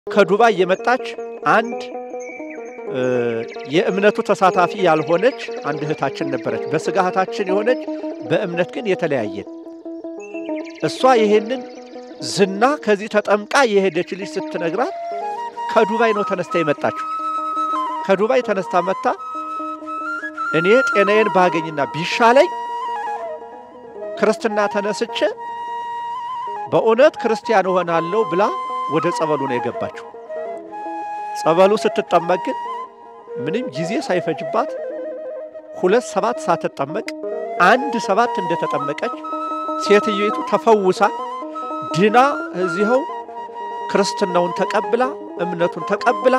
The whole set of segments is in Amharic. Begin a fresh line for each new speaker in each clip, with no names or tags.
ከዱባይ የመጣች አንድ የእምነቱ ተሳታፊ ያልሆነች አንድ እህታችን ነበረች። በስጋ እህታችን የሆነች በእምነት ግን የተለያየን። እሷ ይሄንን ዝና ከዚህ ተጠምቃ የሄደች ልጅ ስትነግራት ከዱባይ ነው ተነስታ የመጣችው። ከዱባይ ተነስታ መጥታ እኔ ጤናዬን ባገኝና ቢሻለኝ ክርስትና ተነስቼ በእውነት ክርስቲያን እሆናለሁ ብላ ወደ ጸበሉ ነው የገባችው። ጸበሉ ስትጠመቅ ግን ምንም ጊዜ ሳይፈጅባት ሁለት ሰባት ሳትጠመቅ አንድ ሰባት እንደተጠመቀች ሴትዮይቱ ተፈውሳ ድና እዚኸው ክርስትናውን ተቀብላ እምነቱን ተቀብላ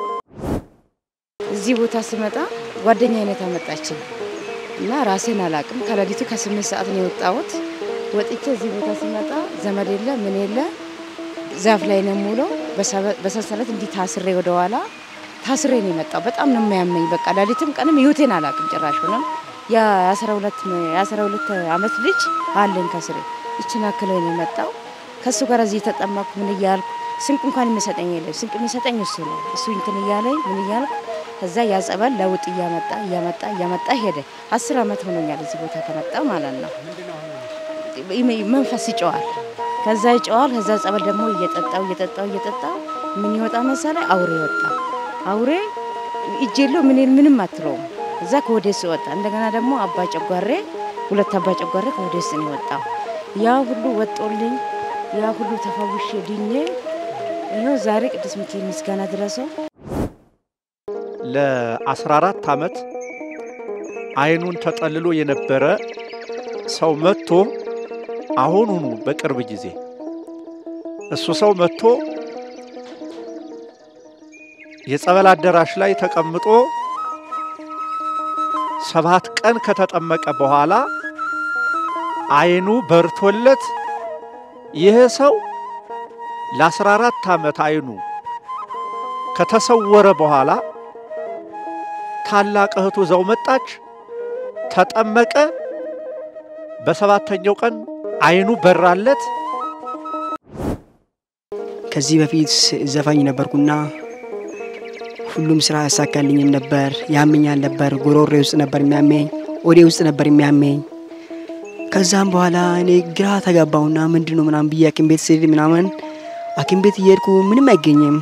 እዚህ ቦታ ስመጣ ጓደኛ አይነት አመጣችን እና ራሴን አላቅም። ከሌሊቱ ከስምንት ሰዓት ነው የወጣሁት። ወጥቼ እዚህ ቦታ ስመጣ ዘመድ የለ ምን የለ ዛፍ ላይ ነው የምውለው። በሰንሰለት እንዲህ ታስሬ ወደኋላ ታስሬ ነው የመጣው። በጣም ነው የሚያመኝ። በቃ ሌሊትም ቀንም ህይወቴን አላቅም ጭራሽ ሆነም የአስራ ሁለት አመት ልጅ አለኝ ከስሬ ይችን አክለው ነው የመጣው። ከእሱ ጋር እዚህ የተጠመኩ ምን እያልኩ ስንቅ እንኳን የሚሰጠኝ የለም። ስንቅ የሚሰጠኝ እሱ ነው። እሱ እንትን እያለኝ ምን እያልኩ ከዛ ያጸበል ለውጥ እያመጣ እያመጣ እያመጣ ሄደ። አስር አመት ሆኖኛል እዚህ ቦታ ከመጣ ማለት ነው። መንፈስ ይጨዋል፣ ከዛ ይጨዋል። ከዛ ጸበል ደግሞ እየጠጣው እየጠጣው እየጠጣው ምን ይወጣ መሰለ አውሬ ወጣ። አውሬ እጅ የለው ምን ምንም አትለውም። እዛ ከወዴስ ወጣ። እንደገና ደግሞ አባ ጨጓሬ ሁለት አባ ጨጓሬ ከወዴስ ነው የወጣው። ያ ሁሉ ወጦልኝ ያ ሁሉ ተፈውሼ ድኜ ይኸው ዛሬ ቅዱስ ሚካኤል ምስጋና ድረሰው
ለ14 ዓመት አይኑን ተጠልሎ የነበረ ሰው መጥቶ አሁኑኑ በቅርብ ጊዜ እሱ ሰው መጥቶ የጸበል አዳራሽ ላይ ተቀምጦ ሰባት ቀን ከተጠመቀ በኋላ አይኑ በርቶለት ይህ ሰው ለ14 ዓመት አይኑ ከተሰወረ በኋላ ታላቅ እህቱ ዘው መጣች፣ ተጠመቀ። በሰባተኛው ቀን አይኑ በራለት።
ከዚህ በፊት ዘፋኝ ነበርኩና ሁሉም ስራ ያሳካልኝም ነበር። ያመኛል ነበር፣ ጉሮሬ ውስጥ ነበር የሚያመኝ፣ ወዴ ውስጥ ነበር የሚያመኝ። ከዛም በኋላ እኔ ግራ ተጋባውና ምንድን ነው ምናምን ብዬ ሐኪም ቤት ስሄድ ምናምን ሐኪም ቤት እየሄድኩ ምንም አይገኝም።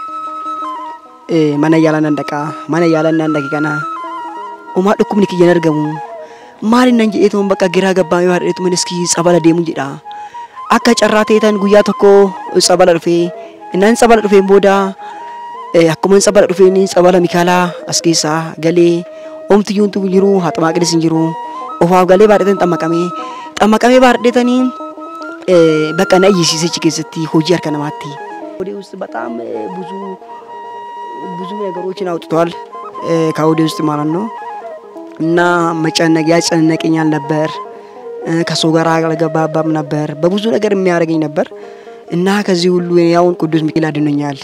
mana yaalan nan dhaqaa mana yaalan nan dhaqe kana homaa dhukkubni kiyyan argamu maali nan jedheetuun bakka giraa gabbaa yoo hadheetuun iski tsabala deemu jedha akka carraa ta'eetan guyyaa tokko tsabala dhufee innaan tsabala dhufeen booda akkuma tsabala dhufeen tsabala mikaalaa as keessaa galee omtiyyuuntu jiru haxamaaqidis hin jiru ofaaf galee baadheetan xammaqamee xammaqamee baadheetanii bakka na eeyyisiisichi keessatti hojii harka namaatti. ወደ ውስጥ በጣም ብዙ ብዙ ነገሮችን አውጥቷል ከወደ ውስጥ ማለት ነው። እና መጨነቅ ያጨነቀኛል ነበር። ከሰው ጋር አልገባባም ነበር። በብዙ ነገር የሚያደርገኝ ነበር እና ከዚህ ሁሉ ያውን ቅዱስ ሚካኤል አድኖኛል።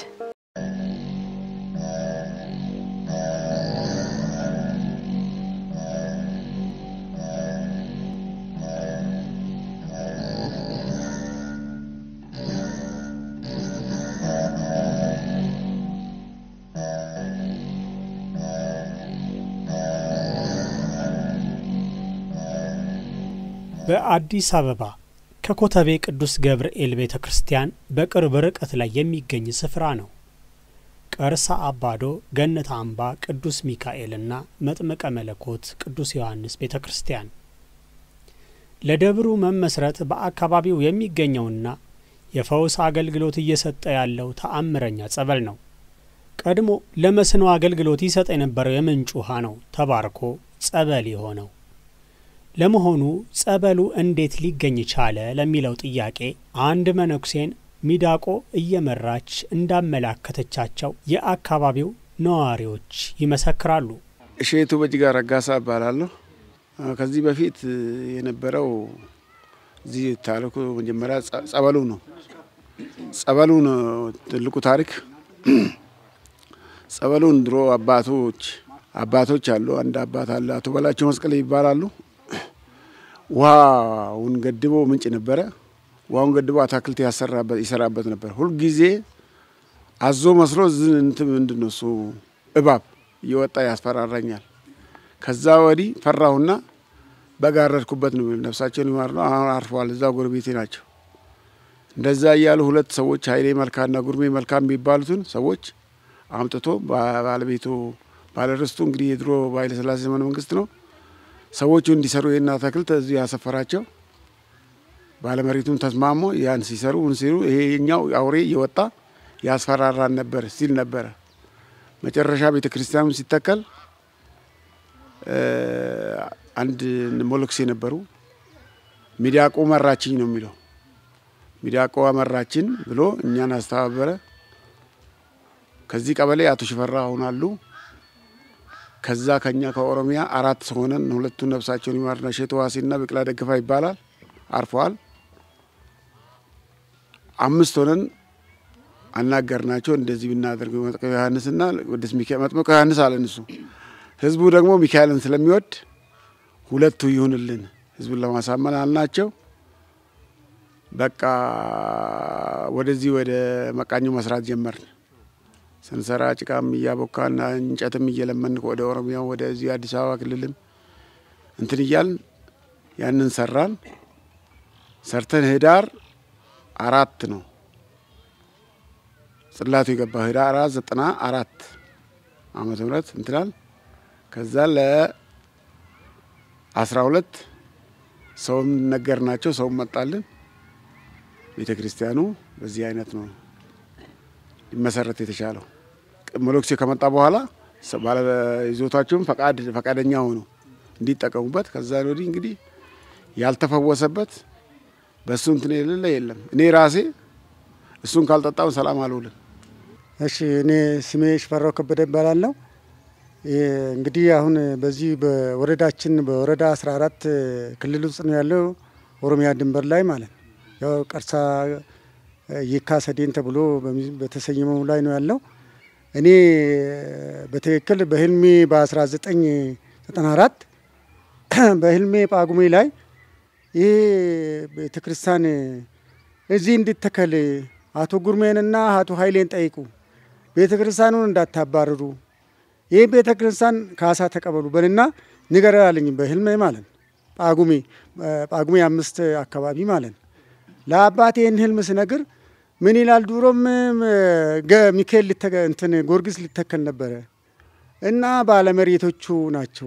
በአዲስ አበባ ከኮተቤ ቅዱስ ገብርኤል ቤተ ክርስቲያን በቅርብ ርቀት ላይ የሚገኝ ስፍራ ነው። ቀርሳ አባዶ፣ ገነት አምባ ቅዱስ ሚካኤልና መጥምቀ መለኮት ቅዱስ ዮሐንስ ቤተ ክርስቲያን ለደብሩ መመስረት በአካባቢው የሚገኘውና የፈውስ አገልግሎት እየሰጠ ያለው ተአምረኛ ጸበል ነው። ቀድሞ ለመስኖ አገልግሎት ይሰጥ የነበረው የምንጭ ውሃ ነው ተባርኮ ጸበል የሆነው። ለመሆኑ ጸበሉ እንዴት ሊገኝ ቻለ ለሚለው ጥያቄ አንድ መነኩሴን ሚዳቆ እየመራች እንዳመላከተቻቸው የአካባቢው ነዋሪዎች ይመሰክራሉ።
እሼቱ በጅጋ ረጋሳ እባላለሁ። ከዚህ በፊት የነበረው እዚህ ታሪኩ መጀመሪያ ጸበሉ ነው። ጸበሉ ነው ትልቁ ታሪክ። ጸበሉን ድሮ አባቶች አባቶች አሉ። አንድ አባት አለ፣ አቶ በላቸው መስቀል ይባላሉ። ውሃውን ገድቦ ምንጭ ነበረ። ውሃውን ገድቦ አታክልት ይሰራበት ነበር። ሁልጊዜ አዞ መስሎ ዝ- እንትን ምንድን ነው እሱ እባብ እየወጣ ያስፈራራኛል። ከዛ ወዲህ ፈራሁና በጋረድኩበት ነው ነፍሳቸውን ይማር ነው። አሁን አርፈዋል። እዛ ጎረቤቴ ናቸው። እንደዛ እያሉ ሁለት ሰዎች ኃይሌ መልካና ጉርሜ መልካም የሚባሉትን ሰዎች አምጥቶ ባ- ባለቤቱ ባለርስቱ እንግዲህ የድሮ በኃይለ ሥላሴ ዘመነ መንግስት ነው ሰዎቹ እንዲሰሩ ይህን አትክልት እዚህ ያሰፈራቸው። ባለመሬቱም ተስማሞ ያን ሲሰሩ ምን ሲሉ ይሄኛው አውሬ እየወጣ ያስፈራራን ነበር ሲል ነበረ። መጨረሻ ቤተ ክርስቲያኑ ሲተከል እ፣ አንድ ሞሎክሴ ነበሩ። ሚዳቆ መራችኝ ነው የሚለው። ሚዳቆ መራችን ብሎ እኛን አስተባበረ። ከዚህ ቀበሌ አቶ ሽፈራ ሆናሉ። ከዛ ከኛ ከኦሮሚያ አራት ሰው ሆነን ሁለቱን ነፍሳቸውን ይማርና ሼቶ ዋሴና ብቅላ ደግፋ ይባላል አርፈዋል። አምስት ሆነን አናገርናቸው። እንደዚህ ብናደርግ መጥምቀ ዮሐንስና ቅዱስ ሚካኤል መጥምቀ ዮሐንስ አለን እሱ ህዝቡ ደግሞ ሚካኤልን ስለሚወድ ሁለቱ ይሁንልን ህዝቡን ለማሳመን አልናቸው። በቃ ወደዚህ ወደ መቃኞ መስራት ጀመርን። ስንሰራ ጭቃም እያቦካን እንጨትም እየለመን ወደ ኦሮሚያው ወደዚህ አዲስ አበባ ክልልም እንትን እያልን ያንን ሰራን። ሰርተን ህዳር አራት ነው ጽላቱ የገባ ህዳር አራት ዘጠና አራት ዓመተ ምህረት እንትናል ከዛ ለአስራ ሁለት ሰውም ነገር ናቸው ሰውም መጣልን። ቤተ ክርስቲያኑ በዚህ አይነት ነው ሊመሰረት የተቻለው። መሎክሴ ከመጣ በኋላ ሰ- ባለ ይዞታቸውም ፈቃድ ፈቃደኛ ሆኑ እንዲጠቀሙበት። ከዛ ወዲህ እንግዲህ ያልተፈወሰበት በእሱ እንትን የሌለ የለም። እኔ ራሴ እሱን ካልጠጣው ሰላም አልውልም።
እሺ እኔ ስሜ ሽፈራው ከበደ እባላለሁ። ይህ እንግዲህ አሁን በዚህ በወረዳችን በወረዳ 14 ክልል ውስጥ ነው ያለው ኦሮሚያ ድንበር ላይ ማለት ነው። ያው ቀርሳ የካ ሰዴን ተብሎ በሚ- በተሰየመው ላይ ነው ያለው። እኔ በትክክል በህልሜ በ1994 በህልሜ ጳጉሜ ላይ ይህ ቤተክርስቲያን እዚህ እንዲተከል አቶ ጉርሜንና አቶ ኃይሌን ጠይቁ፣ ቤተ ክርስቲያኑን እንዳታባርሩ፣ ይህ ቤተ ክርስቲያን ካሳ ተቀበሉ በልና ንገር አለኝ በህልሜ ማለት ነው። ጳጉሜ ጳጉሜ አምስት አካባቢ ማለት ነው። ለአባቴ ይህን ህልም ስነግር ምን ይላል? ድሮም ገ- ሚካኤል ሊተ- እንትን ጊዮርጊስ ሊተከል ነበረ እና ባለመሬቶቹ ናቸው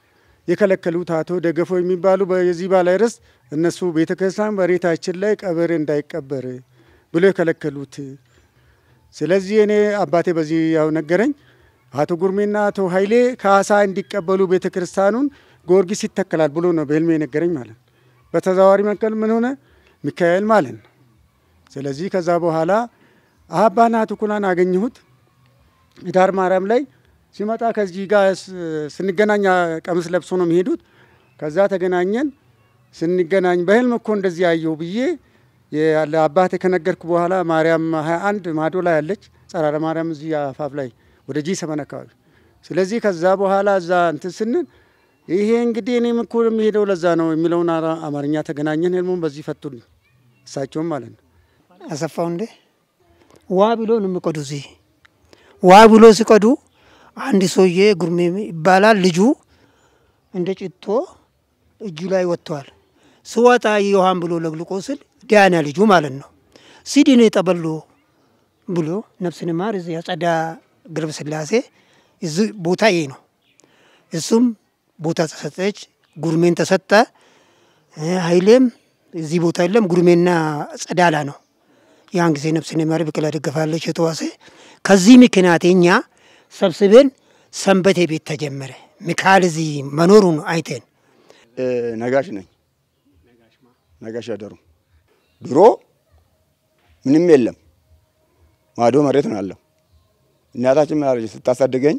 የከለከሉት አቶ ደገፎ የሚባሉ የዚህ ባለ ርስት እነሱ ቤተ ክርስቲያን መሬታችን ላይ ቀብር እንዳይቀበር ብሎ የከለከሉት። ስለዚህ እኔ አባቴ በዚህ ያው ነገረኝ። አቶ ጉርሜና አቶ ኃይሌ ካሳ እንዲቀበሉ ቤተ ክርስቲያኑን ጊዮርጊስ ይተከላል ብሎ ነው በህልሜ የነገረኝ ማለት ነው። በተዘዋዋሪ መካከል ምን ሆነ ሚካኤል ማለት ነው። ስለዚህ ከዛ በኋላ አባና ትኩላን አገኘሁት ዳር ማርያም ላይ ሲመጣ ከዚህ ጋር ስ- ስንገናኝ ቀሚስ ለብሶ ነው የሚሄዱት። ከዛ ተገናኘን። ስንገናኝ በህልም እኮ እንደዚህ ያየሁ ብዬ የ- ለአባቴ ከነገርኩ በኋላ ማርያም ሀያ አንድ ማዶ ላይ አለች ጸራረ ማርያም እዚህ አፋፍ ላይ ወደ ጂ ሰመን አካባቢ። ስለዚህ ከዛ በኋላ እዛ እንትን ስንል ይሄ እንግዲህ እኔም እኮ የሚሄደው ለዛ ነው የሚለውን አራ- አማርኛ ተገናኘን። ህልሙን በዚህ ፈቱልኝ እሳቸውም ማለት ነው።
አሰፋው እንዴ ዋ ብሎ ነው የሚቀዱ። እዚህ ዋ ብሎ ሲቀዱ አንድ ሰውዬ ጉርሜ ይባላል ልጁ እንደ ጭቶ እጁ ላይ ወጥተዋል። ስወጣ ዮሐን ብሎ ለግልቆ ስል ዲያና ልጁ ማለት ነው ሲዲኔ ጠበሎ ብሎ ነፍስን ማር እዚህ አጸዳ ግርብ ስላሴ እዚህ ቦታ ይሄ ነው። እሱም ቦታ ተሰጠች፣ ጉርሜን ተሰጠ። እ ኃይሌም እዚህ ቦታ የለም፣ ጉርሜና ጸዳላ ነው። ያን ጊዜ ነፍስን ማር ብቅላ ደገፋለች የተዋሴ ከዚህ ምክንያት እኛ ሰብስበን ሰንበቴ ቤት ተጀመረ። ሚካኤል እዚህ መኖሩን አይተን
ነጋሽ ነኝ። ነጋሽ ያደሩ ድሮ ምንም የለም፣ ማዶ መሬት ነው ያለው። እናታችን ምን አለች ስታሳድገኝ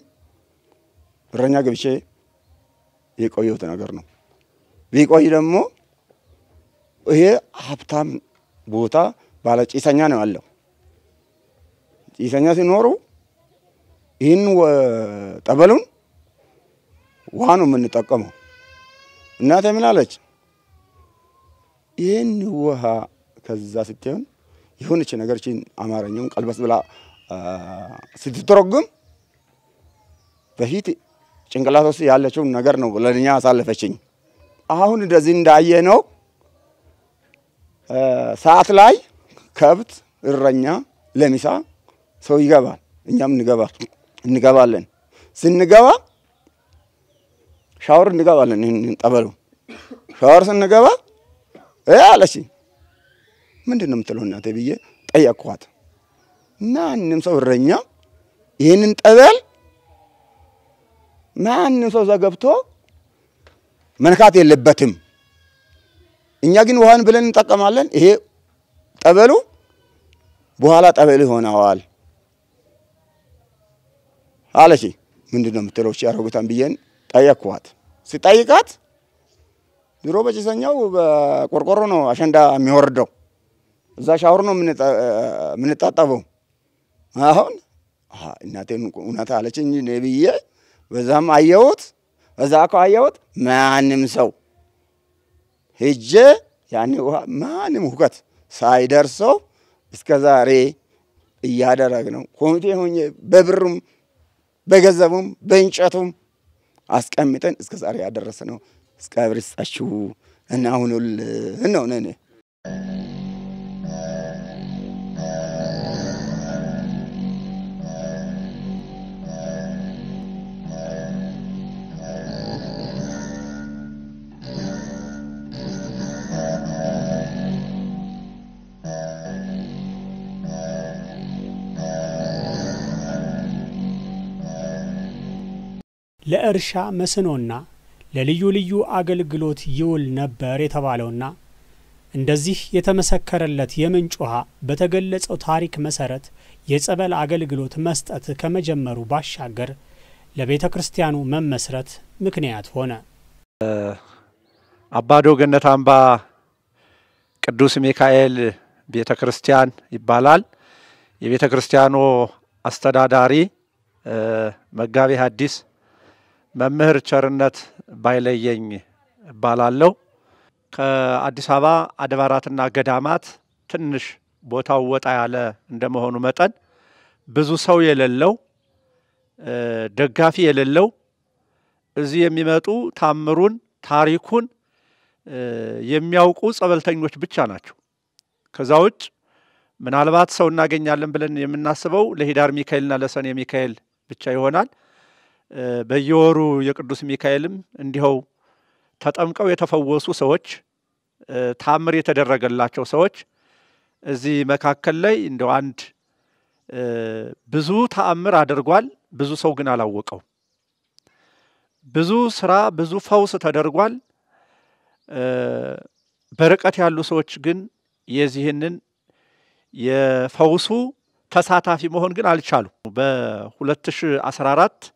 እረኛ ገብቼ የቆየሁት ነገር ነው። ቢቆይ ደግሞ ይሄ ሀብታም ቦታ ባለ ጭሰኛ ነው ያለው። ጭሰኛ ሲኖሩ ይህን ወ- ጠበሉን ውሃ ነው የምንጠቀመው። እናቴ ምን አለች? ይህን ውሃ ከዛ ስትሆን የሆነች ነገር ችን አማርኛውን ቀልበስ ብላ ስትተረጉም በፊት ጭንቅላት ውስጥ ያለችውን ነገር ነው ለእኛ አሳለፈችኝ። አሁን እንደዚህ እንዳየ ነው ሰዓት ላይ ከብት እረኛ ለሚሳ ሰው ይገባል፣ እኛም እንገባል እንገባለን። ስንገባ ሻወር እንገባለን። ይህን ጠበሉ ሻወር ስንገባ እ አለች ምንድን ነው የምትለው እናቴ ብዬ ጠየቅኳት። ማንም ሰው እረኛ ይህንን ጠበል ማንም ሰው እዛ ገብቶ መንካት የለበትም። እኛ ግን ውሃን ብለን እንጠቀማለን። ይሄ ጠበሉ በኋላ ጠበል ይሆነዋል አለች። ምንድን ነው የምትለው እቺ አሮጊቷን ብዬን ጠየቅኳት። ሲጠይቃት ድሮ በጭሰኛው በቆርቆሮ ነው አሸንዳ የሚወርደው፣ እዛ ሻወር ነው የምንጣጠበው። አሁን እናቴን እውነት አለችኝ እኔ ብዬ በዛም አየሁት፣ በዛ እኮ አየሁት። ማንም ሰው ሄጄ ያኔ ውሃ ማንም ሁከት ሳይደርሰው እስከ ዛሬ እያደረግ ነው። ኮሚቴ ሆኜ በብሩም በገንዘቡም በእንጨቱም አስቀምጠን እስከ ዛሬ ያደረሰ ነው። እግዚአብሔር ይስጣችሁ እና አሁኑልን ነው ነኔ
ለእርሻ መስኖና ለልዩ ልዩ አገልግሎት ይውል ነበር የተባለውና እንደዚህ የተመሰከረለት የምንጭ ውሃ በተገለጸው ታሪክ መሰረት የጸበል አገልግሎት መስጠት ከመጀመሩ ባሻገር ለቤተ ክርስቲያኑ መመስረት ምክንያት ሆነ።
አባዶ ገነት አምባ ቅዱስ ሚካኤል ቤተ ክርስቲያን ይባላል። የቤተ ክርስቲያኑ አስተዳዳሪ መጋቤ ሐዲስ መምህር ቸርነት ባይለየኝ እባላለሁ። ከአዲስ አበባ አድባራትና ገዳማት ትንሽ ቦታው ወጣ ያለ እንደመሆኑ መጠን ብዙ ሰው የሌለው ደጋፊ የሌለው እዚህ የሚመጡ ታምሩን ታሪኩን የሚያውቁ ጸበልተኞች ብቻ ናቸው። ከዛ ውጭ ምናልባት ሰው እናገኛለን ብለን የምናስበው ለሂዳር ሚካኤልና ለሰኔ ሚካኤል ብቻ ይሆናል። በየወሩ የቅዱስ ሚካኤልም እንዲኸው ተጠምቀው የተፈወሱ ሰዎች፣ ታምር የተደረገላቸው ሰዎች እዚህ መካከል ላይ እንደው አንድ ብዙ ተአምር አድርጓል። ብዙ ሰው ግን አላወቀው። ብዙ ስራ፣ ብዙ ፈውስ ተደርጓል። በርቀት ያሉ ሰዎች ግን የዚህንን የፈውሱ ተሳታፊ መሆን ግን አልቻሉ። በ2014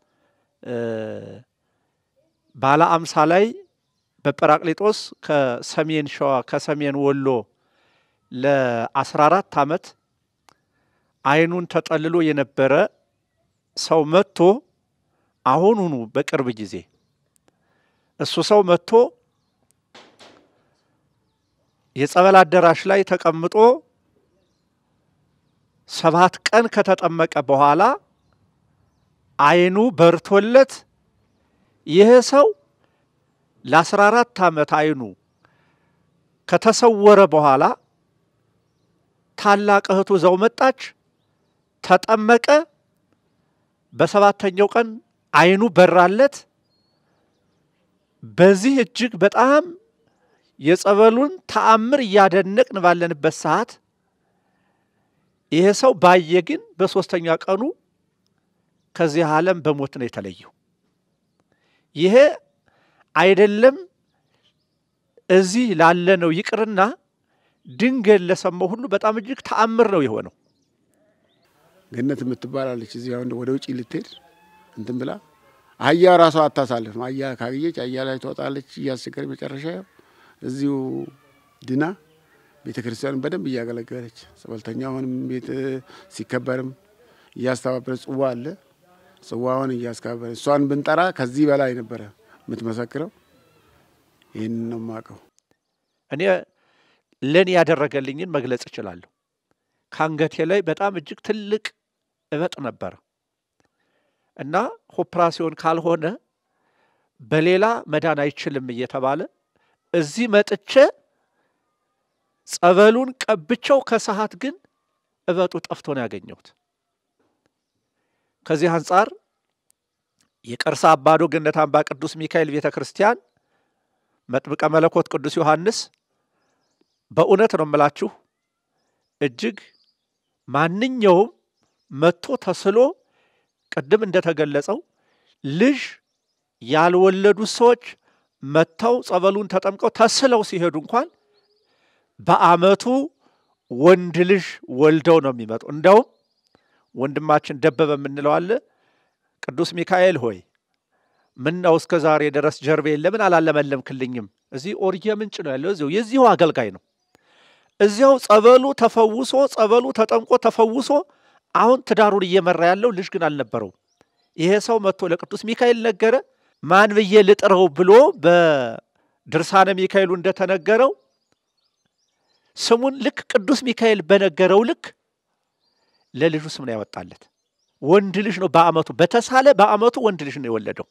ባለ አምሳ ላይ በጰራቅሊጦስ ከሰሜን ሸዋ ከሰሜን ወሎ ለ14 ዓመት አይኑን ተጠልሎ የነበረ ሰው መጥቶ አሁኑኑ በቅርብ ጊዜ እሱ ሰው መጥቶ የጸበል አዳራሽ ላይ ተቀምጦ ሰባት ቀን ከተጠመቀ በኋላ አይኑ በርቶለት ይህ ሰው ለአስራ አራት ዓመት አይኑ ከተሰወረ በኋላ ታላቅ እህቱ ዘው መጣች፣ ተጠመቀ። በሰባተኛው ቀን አይኑ በራለት። በዚህ እጅግ በጣም የጸበሉን ተአምር እያደነቅን ባለንበት ሰዓት ይሄ ሰው ባየ ግን በሶስተኛ ቀኑ ከዚህ ዓለም በሞት ነው የተለየው። ይሄ አይደለም እዚህ ላለ ነው ይቅርና ድንገት ለሰማው ሁሉ በጣም እጅግ ተአምር ነው የሆነው።
ገነት የምትባላለች እዚህ አሁን ወደ ውጭ ልትሄድ እንትን ብላ አህያ ራሷ አታሳልፍም። አህያ ካገኘች አህያ ላይ ትወጣለች እያስቸገረች መጨረሻ እዚሁ ድና ቤተ ክርስቲያኑን በደንብ እያገለገለች ጸበልተኛውንም ቤት ሲከበርም እያስተባበረች ጽዋ አለ ጽዋውን እያስከበረች እሷን ብንጠራ ከዚህ በላይ ነበረ የምትመሰክረው። ይህን ነው የማውቀው።
እኔ ለእኔ ያደረገልኝን መግለጽ እችላለሁ። ከአንገቴ ላይ በጣም እጅግ ትልቅ እበጥ ነበረ እና ኦፕራሲዮን ካልሆነ በሌላ መዳን አይችልም እየተባለ እዚህ መጥቼ ጸበሉን ቀብቸው ከሰዓት ግን እበጡ ጠፍቶ ነው ያገኘሁት። ከዚህ አንጻር የቀርሳ አባዶ ገነት አምባ ቅዱስ ሚካኤል ቤተ ክርስቲያን መጥምቀ መለኮት ቅዱስ ዮሐንስ በእውነት ነው የምላችሁ እጅግ ማንኛውም መጥቶ ተስሎ ቅድም እንደተገለጸው ልጅ ያልወለዱ ሰዎች መጥተው ጸበሉን ተጠምቀው ተስለው ሲሄዱ እንኳን በአመቱ ወንድ ልጅ ወልደው ነው የሚመጡ። እንደውም ወንድማችን ደበበ የምንለው አለ ቅዱስ ሚካኤል ሆይ ምን ነው እስከ ዛሬ ድረስ ጀርቤን ለምን አላለመለምክልኝም? እዚህ ኦርየ ምንጭ ነው ያለው። እዚሁ የዚሁ አገልጋይ ነው። እዚያው ጸበሉ ተፈውሶ ጸበሉ ተጠምቆ ተፈውሶ አሁን ትዳሩን እየመራ ያለው ልጅ ግን አልነበረው። ይሄ ሰው መጥቶ ለቅዱስ ሚካኤል ነገረ። ማን ብዬ ልጥረው ብሎ በድርሳነ ሚካኤሉ እንደተነገረው ስሙን ልክ ቅዱስ ሚካኤል በነገረው ልክ ለልጁ ስም ነው ያወጣለት። ወንድ ልጅ ነው በአመቱ በተሳለ በአመቱ ወንድ ልጅ ነው የወለደው።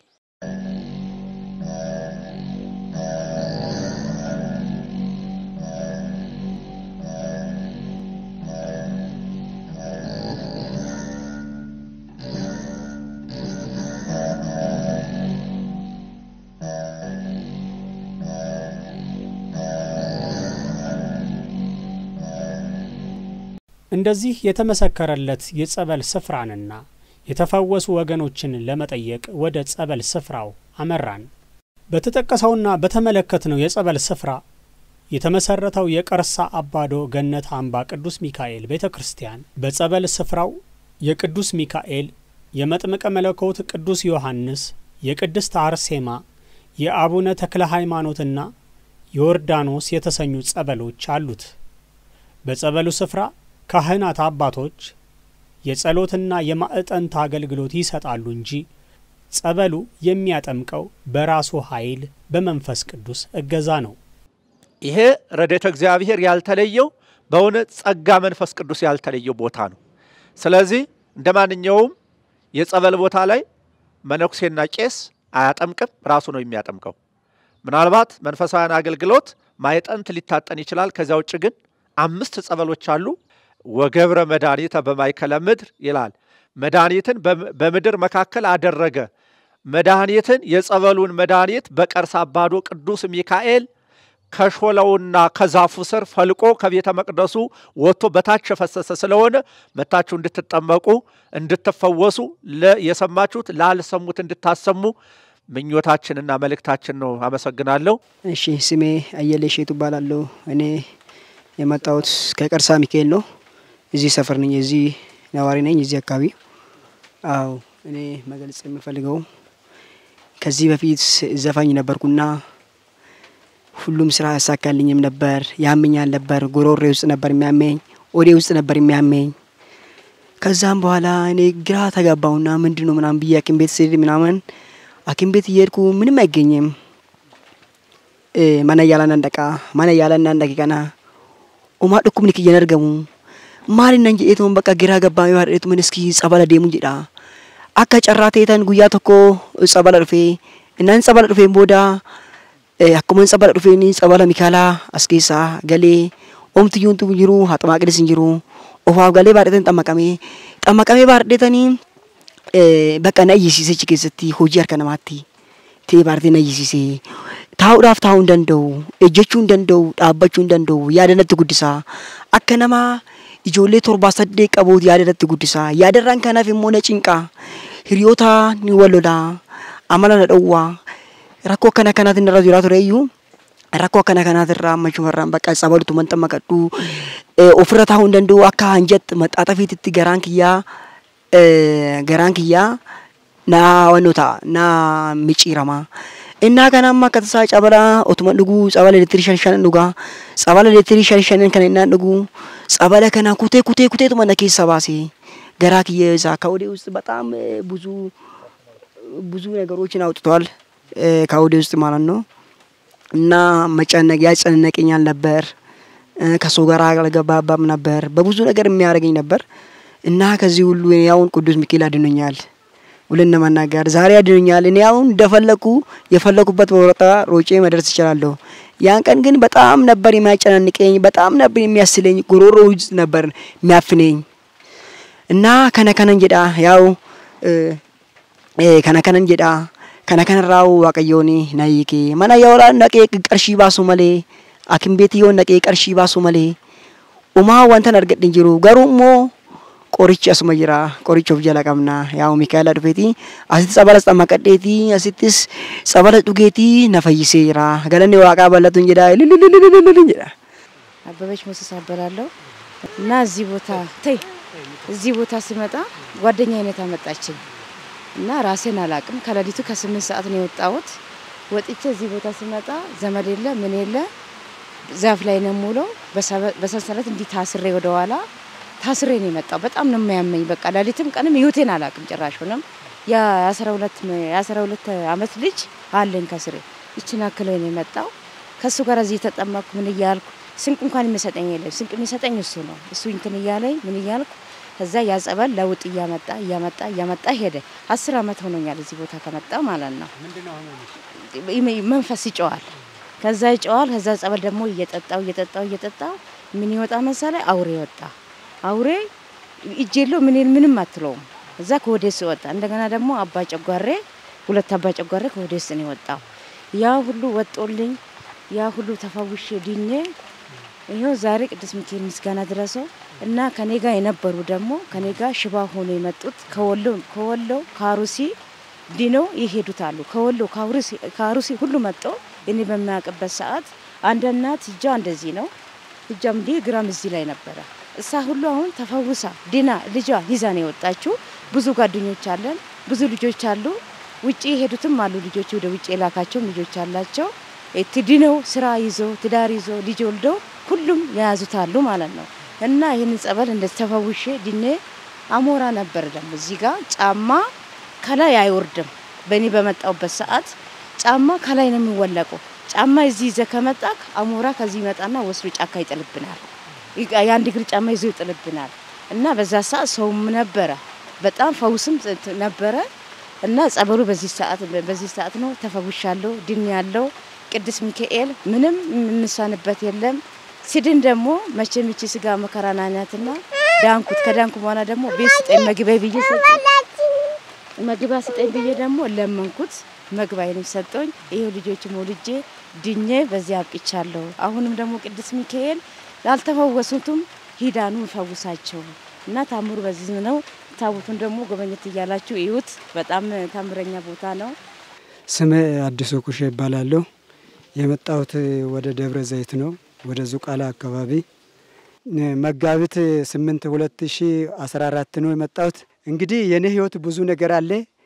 እንደዚህ የተመሰከረለት የጸበል ስፍራንና የተፈወሱ ወገኖችን ለመጠየቅ ወደ ጸበል ስፍራው አመራን። በተጠቀሰውና በተመለከትነው የጸበል ስፍራ የተመሰረተው የቀርሳ አባዶ ገነት አምባ ቅዱስ ሚካኤል ቤተ ክርስቲያን በጸበል ስፍራው የቅዱስ ሚካኤል፣ የመጥምቀ መለኮት ቅዱስ ዮሐንስ፣ የቅድስት አርሴማ፣ የአቡነ ተክለ ሃይማኖትና ዮርዳኖስ የተሰኙ ጸበሎች አሉት። በጸበሉ ስፍራ ካህናት አባቶች የጸሎትና የማዕጠንት አገልግሎት ይሰጣሉ እንጂ ጸበሉ የሚያጠምቀው በራሱ ኃይል በመንፈስ ቅዱስ እገዛ ነው።
ይሄ ረድኤተ እግዚአብሔር ያልተለየው በእውነት ጸጋ መንፈስ ቅዱስ ያልተለየው ቦታ ነው። ስለዚህ እንደ ማንኛውም የጸበል ቦታ ላይ መነኩሴና ቄስ አያጠምቅም፣ ራሱ ነው የሚያጠምቀው። ምናልባት መንፈሳዊያን አገልግሎት ማዕጠንት ሊታጠን ይችላል። ከዚያ ውጭ ግን አምስት ጸበሎች አሉ። ወገብረ መድኃኒተ በማእከለ ምድር ይላል። መድኃኒትን በምድር መካከል አደረገ። መድኃኒትን የጸበሉን መድኃኒት በቀርሳ አባዶ ቅዱስ ሚካኤል ከሾለውና ከዛፉ ስር ፈልቆ ከቤተ መቅደሱ ወጥቶ በታች የፈሰሰ ስለሆነ መታችሁ እንድትጠመቁ እንድትፈወሱ የሰማችሁት ላልሰሙት እንድታሰሙ ምኞታችንና መልእክታችን ነው። አመሰግናለሁ።
እሺ፣ ስሜ አየለ ሼቱ እባላለሁ። እኔ የመጣሁት ከቀርሳ ሚካኤል ነው። እዚህ ሰፈር ነኝ። እዚህ ነዋሪ ነኝ። እዚህ አካባቢ አዎ። እኔ መግለጽ የምፈልገው ከዚህ በፊት ዘፋኝ ነበርኩና ሁሉም ስራ ያሳካልኝም ነበር። ያመኛል ነበር። ጉሮሬ ውስጥ ነበር የሚያመኝ፣ ኦዴ ውስጥ ነበር የሚያመኝ። ከዛም በኋላ እኔ ግራ ተጋባውና ምንድን ነው ምናምን ብዬ ሐኪም ቤት ስሄድ ምናምን ሐኪም ቤት እየሄድኩ ምንም አይገኝም። mana yaalan dhaqaa mana yaalan naan dhaqe kana umaa dhukkubni kiyyan argamu maaliin nan jedheetuun bakka giraa gabbaamee baadheetuun iski tsabala deemu jedha akka carraa ta'eetan guyyaa tokko tsabala dhufee innaan tsabala dhufeen booda akkuma tsabala dhufeen tsabala mikaalaa as keessaa galee omtiyyuun tu jiru haxamaaqidis hin jiru ofaaf galee baadheetan xammaqamee xammaqamee baadheetanii bakka na ayyisiisee achi keessatti hojii harka namaatti ta'ee baadhetee na ayyisiisee taa'uudhaaf taa'uu hin danda'u, ejjechuu hin danda'u, dhaabbachuu hin danda'u, yaada natti guddisaa. Akka nama ijoollee torbaa saddeet qabuuti yaada natti guddisaa. Yaadarraan kanaaf immoo na cinqaa. Hiriyoota ni wallolaa. Amala na dhowwaa. Rakkoo akkana kanaatiin irra jiraa ture iyyuu rakkoo akkana kanaatirraa amma shumarraan bakka sabalutu manta maqadhu ofirra taa'uu hin danda'u akka hanjatti maxxaaxafiititti garaan kiyyaa garaan kiyyaa naa wannoo ta'a naa micciirama. Innaa kana amma akka tasaa cabala otuma dhuguu cabala leetirii shan shan dhugaa cabala leetirii shan shanan kana innaan dhuguu cabala kana kutee kutee kuteetuma na keessa baase garaa kiyya isaa ከወዴ ውስጥ በጣም ብዙ ብዙ ነገሮችን አውጥቷል ከወዴ ውስጥ ማለት ነው። እና መጨነቅ ያጨነቀኛል ነበር። ከሰው ጋር አልገባባም ነበር። በብዙ ነገር የሚያደርገኝ ነበር። እና ከዚህ ሁሉ እኔ አሁን ቅዱስ ሚካኤል አድኖኛል። ሁለን ለመናገር ዛሬ አድኖኛል። እኔ አሁን እንደፈለኩ የፈለኩበት ቦታ ሮጬ መድረስ እችላለሁ። ያን ቀን ግን በጣም ነበር የሚያጨናንቀኝ፣ በጣም ነበር የሚያስለኝ፣ ጉሮሮ ውስጥ ነበር የሚያፍነኝ እና ከነከነን ጀዳ ያው ከነከነን ጀዳ ከነከነራው ዋቀዮኒ ናይኬ መና የወራ ነቄ ቀርሺ ባሱ መሌ አኪም ቤት yoo naqee qarshii baasu malee umaa wantan argadhe hin jiru garuu immoo qorichi asuma jira qoricha of jala qabna yaa Mikaa'ela dhufeeti asitti sabalas xammaqadheeti asittis sabala dhugeeti na fayyisee jira galanni waaqaa bal'atuun jedha ililililililil jedha.
አበበች ሞሰስ አበላለሁ እና እዚህ ቦታ ተይ እዚህ ቦታ ስመጣ ጓደኛ አይነት አመጣችኝ እና ራሴን አላቅም። ከሌሊቱ ከስምንት ሰዓት ነው የወጣሁት። ወጥቼ እዚህ ቦታ ስመጣ ዘመድ የለ ምን የለ ዛፍ ላይ ነው የምውለው። በሰንሰለት እንዲህ ታስሬ ወደኋላ ታስሬ ነው የመጣው። በጣም ነው የሚያመኝ። በቃ ሌሊትም ቀንም ህይወቴን አላቅም ጭራሽ ሆነም የአስራ ሁለት የአስራ ሁለት አመት ልጅ አለኝ ከስሬ ይችን አክሎኝ ነው የመጣው። ከእሱ ጋር እዚህ የተጠመቅኩ ምን እያልኩ ስንቅ እንኳን የሚሰጠኝ የለም። ስንቅ የሚሰጠኝ እሱ ነው። እሱ እንትን እያለኝ ምን እያልኩ ከዛ ያጸበል ለውጥ እያመጣ እያመጣ እያመጣ ሄደ። አስር አመት ሆኖኛል እዚህ ቦታ ከመጣ ማለት ነው። መንፈስ ይጨዋል። ከዛ ይጨዋል። ከዛ ጸበል ደግሞ እየጠጣው እየጠጣው እየጠጣው ምን ይወጣ መሰለ አውሬ ወጣ። አውሬ እጅ የለው ምን ምንም አትለውም። እዛ ከወዴስ ወጣ። እንደገና ደግሞ አባ ጨጓሬ ሁለት አባ ጨጓሬ ከወዴስ ነው የወጣው። ያ ሁሉ ወጦልኝ ያ ሁሉ ተፈውሼ ድኜ ይኸው ዛሬ ቅዱስ ሚካኤል ምስጋና ድረሰው እና ከኔ ጋር የነበሩ ደግሞ ከኔ ጋር ሽባ ሆኖ የመጡት ከወሎ ከወሎ ከአሩሲ ድነው ይሄዱት አሉ። ከወሎ ከአሩሲ ሁሉ መጥቶ እኔ በሚያውቅበት ሰዓት አንድ እናት እጇ እንደዚህ ነው፣ እጇም እንዲህ ግራም እዚህ ላይ ነበረ። እሳ ሁሉ አሁን ተፈውሳ ድና ልጇ ይዛ ነው የወጣችው። ብዙ ጓደኞች አለን፣ ብዙ ልጆች አሉ። ውጭ የሄዱትም አሉ ልጆች ወደ ውጭ የላካቸውም ልጆች አላቸው። ትድነው ስራ ይዞ ትዳር ይዞ ልጅ ወልደው ሁሉም የያዙት አሉ ማለት ነው። እና ይህንን ጸበል እንደዚህ ተፈውሼ ድኔ አሞራ ነበር ደግሞ እዚህ ጋር ጫማ ከላይ አይወርድም። በእኔ በመጣውበት ሰዓት ጫማ ከላይ ነው የሚወለቀው። ጫማ እዚህ ይዘህ ከመጣክ አሞራ ከዚህ ይመጣና ወስዶ ጫካ ይጥልብናል። የአንድ እግር ጫማ ይዞ ይጥልብናል። እና በዛ ሰዓት ሰውም ነበረ፣ በጣም ፈውስም ነበረ። እና ጸበሉ በዚህ ሰዓት በዚህ ሰዓት ነው ተፈውሻለሁ፣ ድን ያለው ቅዱስ ሚካኤል ምንም የምሳንበት የለም። ሲድን ደግሞ መቼም ይቺ ስጋ መከራ ናናትና ዳንኩት። ከዳንኩ በኋላ ደግሞ ቤት ስጠኝ መግቢያ ብዬ መግቢያ ስጠኝ ብዬ ደግሞ ለመንኩት። መግቢያዬንም ሰጠኝ። ይሄው ልጆች ወልጄ ድኜ በዚህ አብቅቻለሁ። አሁንም ደግሞ ቅዱስ ሚካኤል ላልተፈወሱትም ሂዳኑ ፈውሳቸው እና ታምሩ በዚህ ነው። ታቦቱን ደግሞ ጎበኘት እያላችሁ እዩት። በጣም ታምረኛ ቦታ ነው።
ስም አዲሱ ኩሼ ይባላለሁ። የመጣሁት ወደ ደብረ ዘይት ነው፣ ወደ ዙቃላ አካባቢ መጋቢት ስምንት ሁለት ሺ አስራ አራት ነው የመጣሁት። እንግዲህ የኔ ህይወት ብዙ ነገር አለ።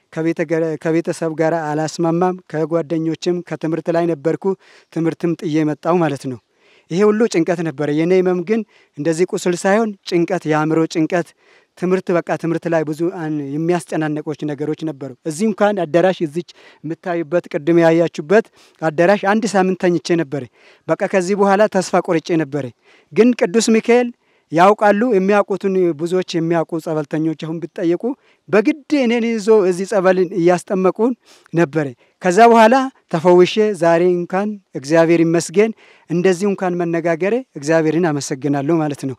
ከቤተሰብ ጋር አላስማማም። ከጓደኞችም ከትምህርት ላይ ነበርኩ። ትምህርትም ጥዬ መጣሁ ማለት ነው። ይሄ ሁሉ ጭንቀት ነበረ። የኔ ህመም ግን እንደዚህ ቁስል ሳይሆን ጭንቀት፣ የአእምሮ ጭንቀት፣ ትምህርት በቃ ትምህርት ላይ ብዙ የሚያስጨናነቆች ነገሮች ነበሩ። እዚህ እንኳን አዳራሽ እዚች የምታዩበት ቅድም ያያችሁበት አዳራሽ አንድ ሳምንት ተኝቼ ነበረ። በቃ ከዚህ በኋላ ተስፋ ቆርጬ ነበረ። ግን ቅዱስ ሚካኤል ያውቃሉ። የሚያውቁትን ብዙዎች የሚያውቁ ጸበልተኞች አሁን ቢጠየቁ በግድ እኔን ይዞ እዚህ ጸበልን እያስጠመቁን ነበረ። ከዛ በኋላ ተፈውሼ ዛሬ እንኳን እግዚአብሔር ይመስገን እንደዚህ እንኳን መነጋገሬ እግዚአብሔርን አመሰግናለሁ ማለት ነው።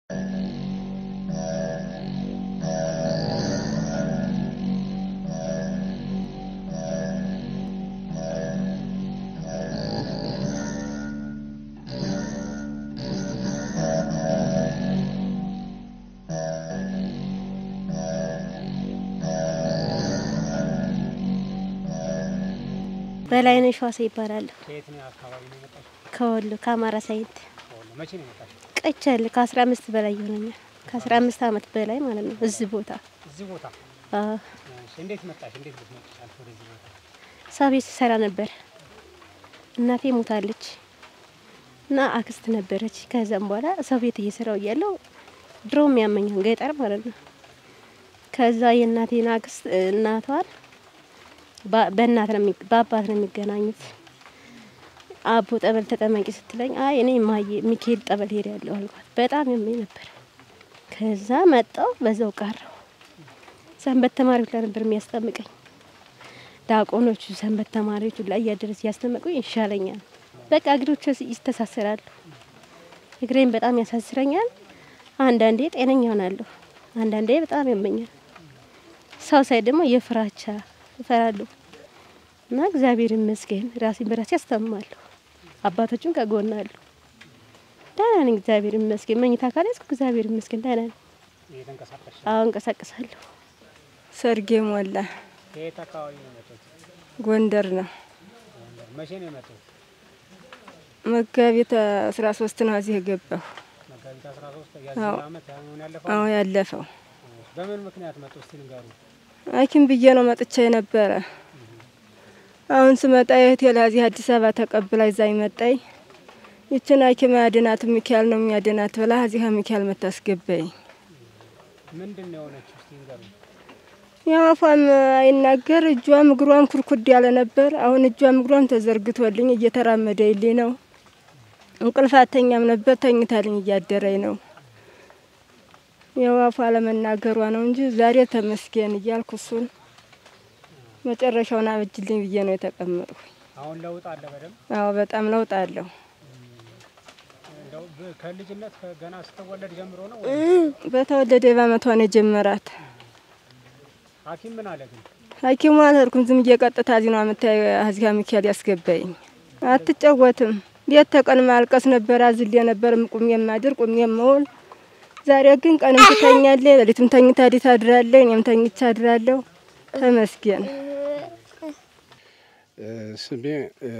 በላይነሽ ዋሴ ይባላለሁ። ከወሎ ከአማራ ሳይንት ቀቻል ከአስራ አምስት በላይ ይሆነኛል። ከአስራ አምስት አመት በላይ ማለት ነው። እዚህ ቦታ
እዚህ ቦታ
አዎ፣
እንዴት መጣሽ? እንዴት ልትመጪ ቻልሽ ወደዚህ ቦታ?
ሰው ቤት ስሰራ ነበር። እናቴ ሞታለች እና አክስት ነበረች። ከዛም በኋላ ሰው ቤት እየሰራው እያለው ድሮም ያመኛል ገጠር ማለት ነው። ከዛ የእናቴን አክስት እናቷን በእናት ነው በአባት ነው የሚገናኙት። አቦ ጠበል ተጠመቂ ስትለኝ አይ እኔ ማየ ሚካኤል ጠበል ሄድ ያለሁ አልኳት። በጣም ያመኝ ነበር። ከዛ መጣው በዛው ቀረው። ሰንበት ተማሪዎች ላይ ነበር የሚያስጠምቀኝ። ዲያቆኖቹ ሰንበት ተማሪዎቹ ላይ እያደረስ እያስጠመቁኝ ይሻለኛል። በቃ እግሮች ይስተሳሰራሉ። እግሬን በጣም ያሳስረኛል። አንዳንዴ ጤነኛ ሆናለሁ፣ አንዳንዴ በጣም ያመኛል። ሰው ሳይ ደግሞ የፍራቻ እፈራለሁ እና እግዚአብሔር ይመስገን ራሴን በራሴ አስታምማለሁ። አባቶችም ከጎን አሉ። ደህና ነኝ፣ እግዚአብሔር ይመስገን። መኝታ ካለ እስኩ እግዚአብሔር ይመስገን ደህና ነኝ። አዎ እንቀሳቀሳለሁ።
ሰርጌ ሞላ
ከየት አካባቢ ነው የመጡት?
ጎንደር ነው።
መቼ ነው የመጡት?
መጋቢት አስራ ሶስት ነው እዚህ የገባሁ።
መጋቢት 13
አዎ።
የዚህ ዓመት አሁን ያለፈው።
አዎ ያለፈው
በምን ምክንያት መጡ? እስቲ ንገሩ።
ሐኪም ብዬ ነው መጥቻ የነበረ። አሁን ስመጣ የእህቴ ለዚህ አዲስ አበባ ተቀብላ ይዛኝ መጣኝ። ይችን ሐኪም አያድናት ሚካኤል ነው የሚያድናት ብላ እዚህ ሚካኤል መታስገባኝ።
ምንድን ነው የሆነችው? እስቲ ንገሩ።
ያው አፏም አይናገር እጇም እግሯም ኩርኩድ ያለ ነበር። አሁን እጇም እግሯም ተዘርግቶልኝ እየተራመደልኝ ነው። እንቅልፍ አተኛም ነበር ተኝታልኝ እያደረኝ ነው። ያው አፏ አለመናገሯ ነው እንጂ ዛሬ ተመስገን እያልኩ እሱን መጨረሻውን አበጅልኝ ብዬ ነው የተቀመጥኩ።
አሁን ለውጥ አለ በደንብ።
አዎ በጣም ለውጥ አለው።
እንደው በ- ከልጅነት ከ- ገና ስትወለድ ጀምሮ ነው
በተወለደ በአመቷ ነው የጀመራት።
ሐኪም ምን አለ ግን?
ሐኪሙ አልሄድኩም። ዝም ብዬ ቀጥታ እዚህ ነው አመታ እዚጋ ሚካኤል ያስገባኝ። አትጫወትም። ሌት ተቀን ማልቀስ ነበር። አዝሌ ነበር ቁሜ የማድር ቁሜ የምውል። ዛሬ ግን ቀንም ትተኛለች፣ ሌሊትም ተኝታ ዲት አድራለች። እኔም ተኝቻ አድራለሁ። ተመስገን።
ስሜ እ፣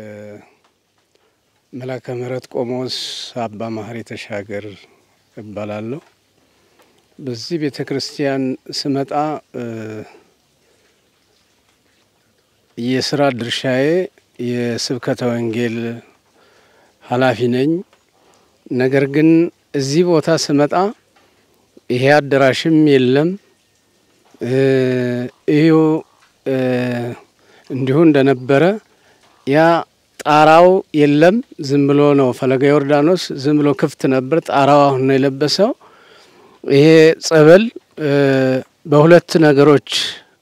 መላከ ምሕረት ቆሞስ አባ ማህሪ ተሻገር እባላለሁ። በዚህ ቤተ ክርስቲያን ስመጣ እ፣ የስራ ድርሻዬ የስብከተ ወንጌል ኃላፊ ነኝ። ነገር ግን እዚህ ቦታ ስመጣ ይሄ አዳራሽም የለም እ፣ ይሁ እ፣ እንዲሁ እንደነበረ ያ ጣራው የለም። ዝም ብሎ ነው ፈለገ ዮርዳኖስ ዝም ብሎ ክፍት ነበር። ጣራው አሁን ነው የለበሰው። ይሄ ጸበል እ፣ በሁለት ነገሮች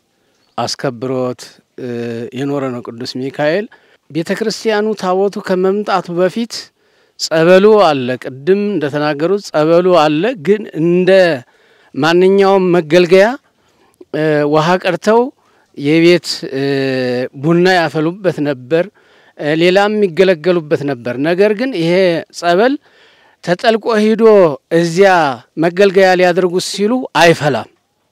አስከብሮት እ፣ የኖረ ነው ቅዱስ ሚካኤል። ቤተ ክርስቲያኑ ታቦቱ ከመምጣቱ በፊት ጸበሉ አለ። ቅድም እንደተናገሩት ጸበሉ አለ። ግን እንደ ማንኛውም መገልገያ እ፣ ውሃ ቀርተው የቤት እ፣ ቡና ያፈሉበት ነበር። እ፣ ሌላም የሚገለገሉበት ነበር። ነገር ግን ይሄ ጸበል ተጠልቆ ሂዶ እዚያ መገልገያ ሊያደርጉት ሲሉ አይፈላም።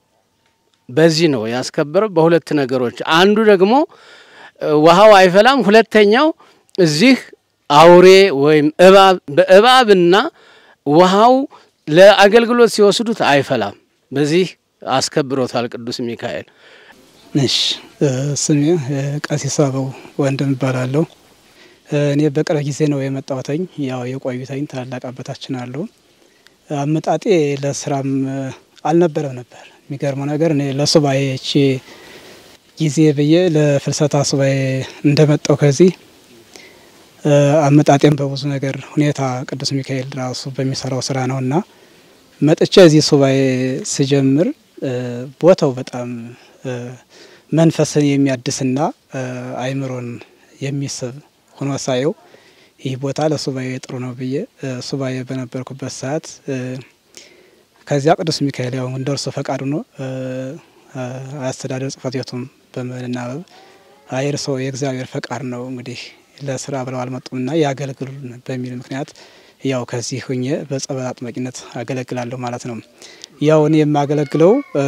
በዚህ ነው ያስከበረው። በሁለት ነገሮች አንዱ ደግሞ እ፣ ውሃው አይፈላም። ሁለተኛው እዚህ አውሬ ወይም እባብ በእባብና ውሃው ለአገልግሎት ሲወስዱት አይፈላም። በዚህ አስከብሮታል ቅዱስ ሚካኤል።
እሺ እ፣ ስሜ እ፣ ቀሲስ አበው ወንድም እባላለሁ። እ፣ እኔ በቅርብ ጊዜ ነው የመጣሁትኝ። ያው የቆዩተኝ ታላላቅ አባታችን አሉ። አመጣጤ ለስራም እ፣ አልነበረም ነበር። የሚገርመው ነገር እኔ ለሱባኤ እቺ ጊዜ ብዬ ለፍልሰታ ሱባኤ እንደመጣው ከዚህ እ፣ አመጣጤም በብዙ ነገር ሁኔታ ቅዱስ ሚካኤል ራሱ በሚሰራው ስራ ነው እና መጥቼ እዚህ ሱባኤ ስጀምር እ፣ ቦታው በጣም እ፣ መንፈስን የሚያድስና እ፣ አይምሮን የሚስብ ሆኖ ሳየው ይህ ቦታ ለሱባኤ ጥሩ ነው ብዬ እ፣ ሱባኤ በነበርኩበት ሰዓት እ፣ ከዚያ ቅዱስ ሚካኤል ያው እንደ እርሱ ፈቃድ ሆኖ እ፣ እ፣ አስተዳደር ጽሕፈት ቤቱም በመናበብ አይ እርስዎ የእግዚአብሔር ፈቃድ ነው እንግዲህ ለስራ ብለው አልመጡምና ያገልግሉን በሚል ምክንያት ያው ከዚህ ሁኜ በጸበል አጥማቂነት አገለግላለሁ ማለት ነው። ያው እኔ የማገለግለው እ፣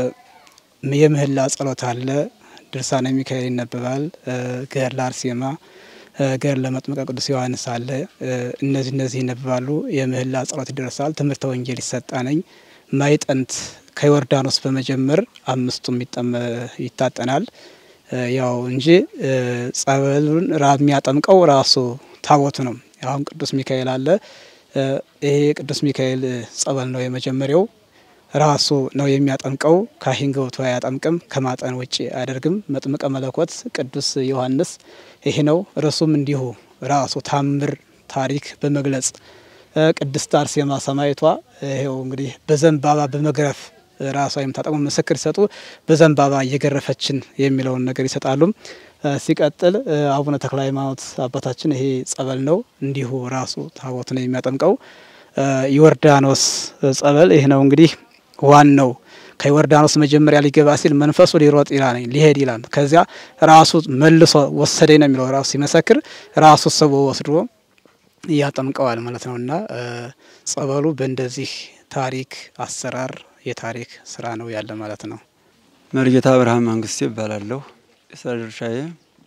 የምህላ ጸሎት አለ፣ ድርሳነ ሚካኤል ይነበባል፣ እ፣ ገድለ አርሴማ፣ እ፣ ገድለ መጥምቀ ቅዱስ ዮሐንስ አለ። እ፣ እነዚህ እነዚህ ይነበባሉ። የምህላ ጸሎት ይደርሳል። ትምህርተ ወንጌል ይሰጣነኝ። ማይጠንት ከዮርዳኖስ በመጀመር አምስቱም ይጠመ ይታጠናል። እ፣ ያው እንጂ እ፣ ጸበሉን ራ የሚያጠምቀው ራሱ ታቦቱ ነው። አሁን ቅዱስ ሚካኤል አለ። እ፣ ይሄ ቅዱስ ሚካኤል ጸበል ነው የመጀመሪያው ራሱ ነው የሚያጠምቀው። ካህን ገብቶ አያጠምቅም፣ ከማጠን ውጭ አያደርግም። መጥምቀ መለኮት ቅዱስ ዮሐንስ ይሄ ነው። እርሱም እንዲሁ ራሱ ታምር ታሪክ በመግለጽ ቅድስት አርሴማ ሰማዕቷ ይኸው እንግዲህ በዘንባባ በመግረፍ ራሷ የምታጠቅሙ ምስክር ሲሰጡ በዘንባባ እየገረፈችን የሚለውን ነገር ይሰጣሉ። ሲቀጥል አቡነ ተክለ ሃይማኖት አባታችን ይሄ ጸበል ነው። እንዲሁ ራሱ ታቦት ነው የሚያጠምቀው። ዮርዳኖስ ጸበል ይህ ነው እንግዲህ ዋናው ከዮርዳኖስ መጀመሪያ ሊገባ ሲል መንፈሱ ሊሮጥ ይላል ሊሄድ ይላል። ከዚያ ራሱ መልሶ ወሰደኝ ነው የሚለው ራሱ ሲመሰክር ራሱ ስቦ ወስዶ ያጠምቀዋል ማለት ነው። እና ጸበሉ በእንደዚህ ታሪክ አሰራር የታሪክ ስራ ነው ያለ ማለት ነው።
መርጌታ አብርሃም መንግስቴ ይባላለሁ። የስራ ድርሻዬ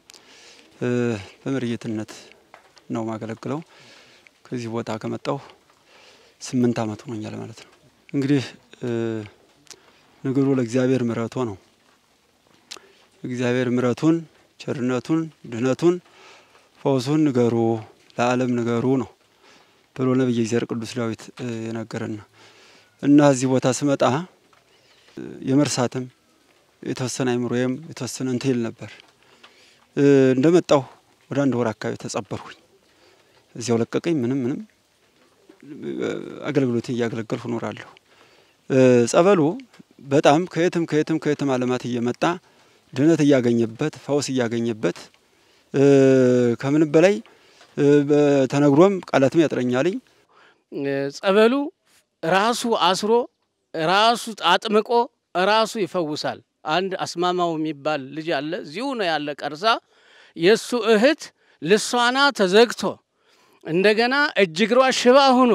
በመርጌትነት ነው ማገለግለው። ከዚህ ቦታ ከመጣሁ ስምንት ዓመት ሆኖኛል ማለት ነው። እንግዲህ ነገሩ ለእግዚአብሔር ምሕረቱ ነው። እግዚአብሔር ምሕረቱን፣ ቸርነቱን፣ ድህነቱን፣ ፈውሱን ንገሩ ለዓለም ንገሩ ነው ብሎ ነቢየ እግዚአብሔር ቅዱስ ዳዊት የነገረን እና እዚህ ቦታ ስመጣ የመርሳትም የተወሰነ አይምሮዬም የተወሰነ እንትን ይል ነበር። እንደመጣሁ ወደ አንድ ወር አካባቢ ተጸበርኩኝ። እዚያው ለቀቀኝ። ምንም ምንም አገልግሎቴን እያገለገልኩ እኖራለሁ። ጸበሉ በጣም ከየትም ከየትም ከየትም ዓለማት እየመጣ ድህነት እያገኘበት ፈውስ እያገኘበት ከምንም በላይ ተነግሮም ቃላትም ያጥረኛልኝ።
ጸበሉ ራሱ አስሮ ራሱ አጥምቆ ራሱ ይፈውሳል። አንድ አስማማው የሚባል ልጅ አለ፣ እዚሁ ነው ያለ ቀርሳ። የእሱ እህት ልሷና ተዘግቶ እንደገና እጅ እግሯ ሽባ ሁኖ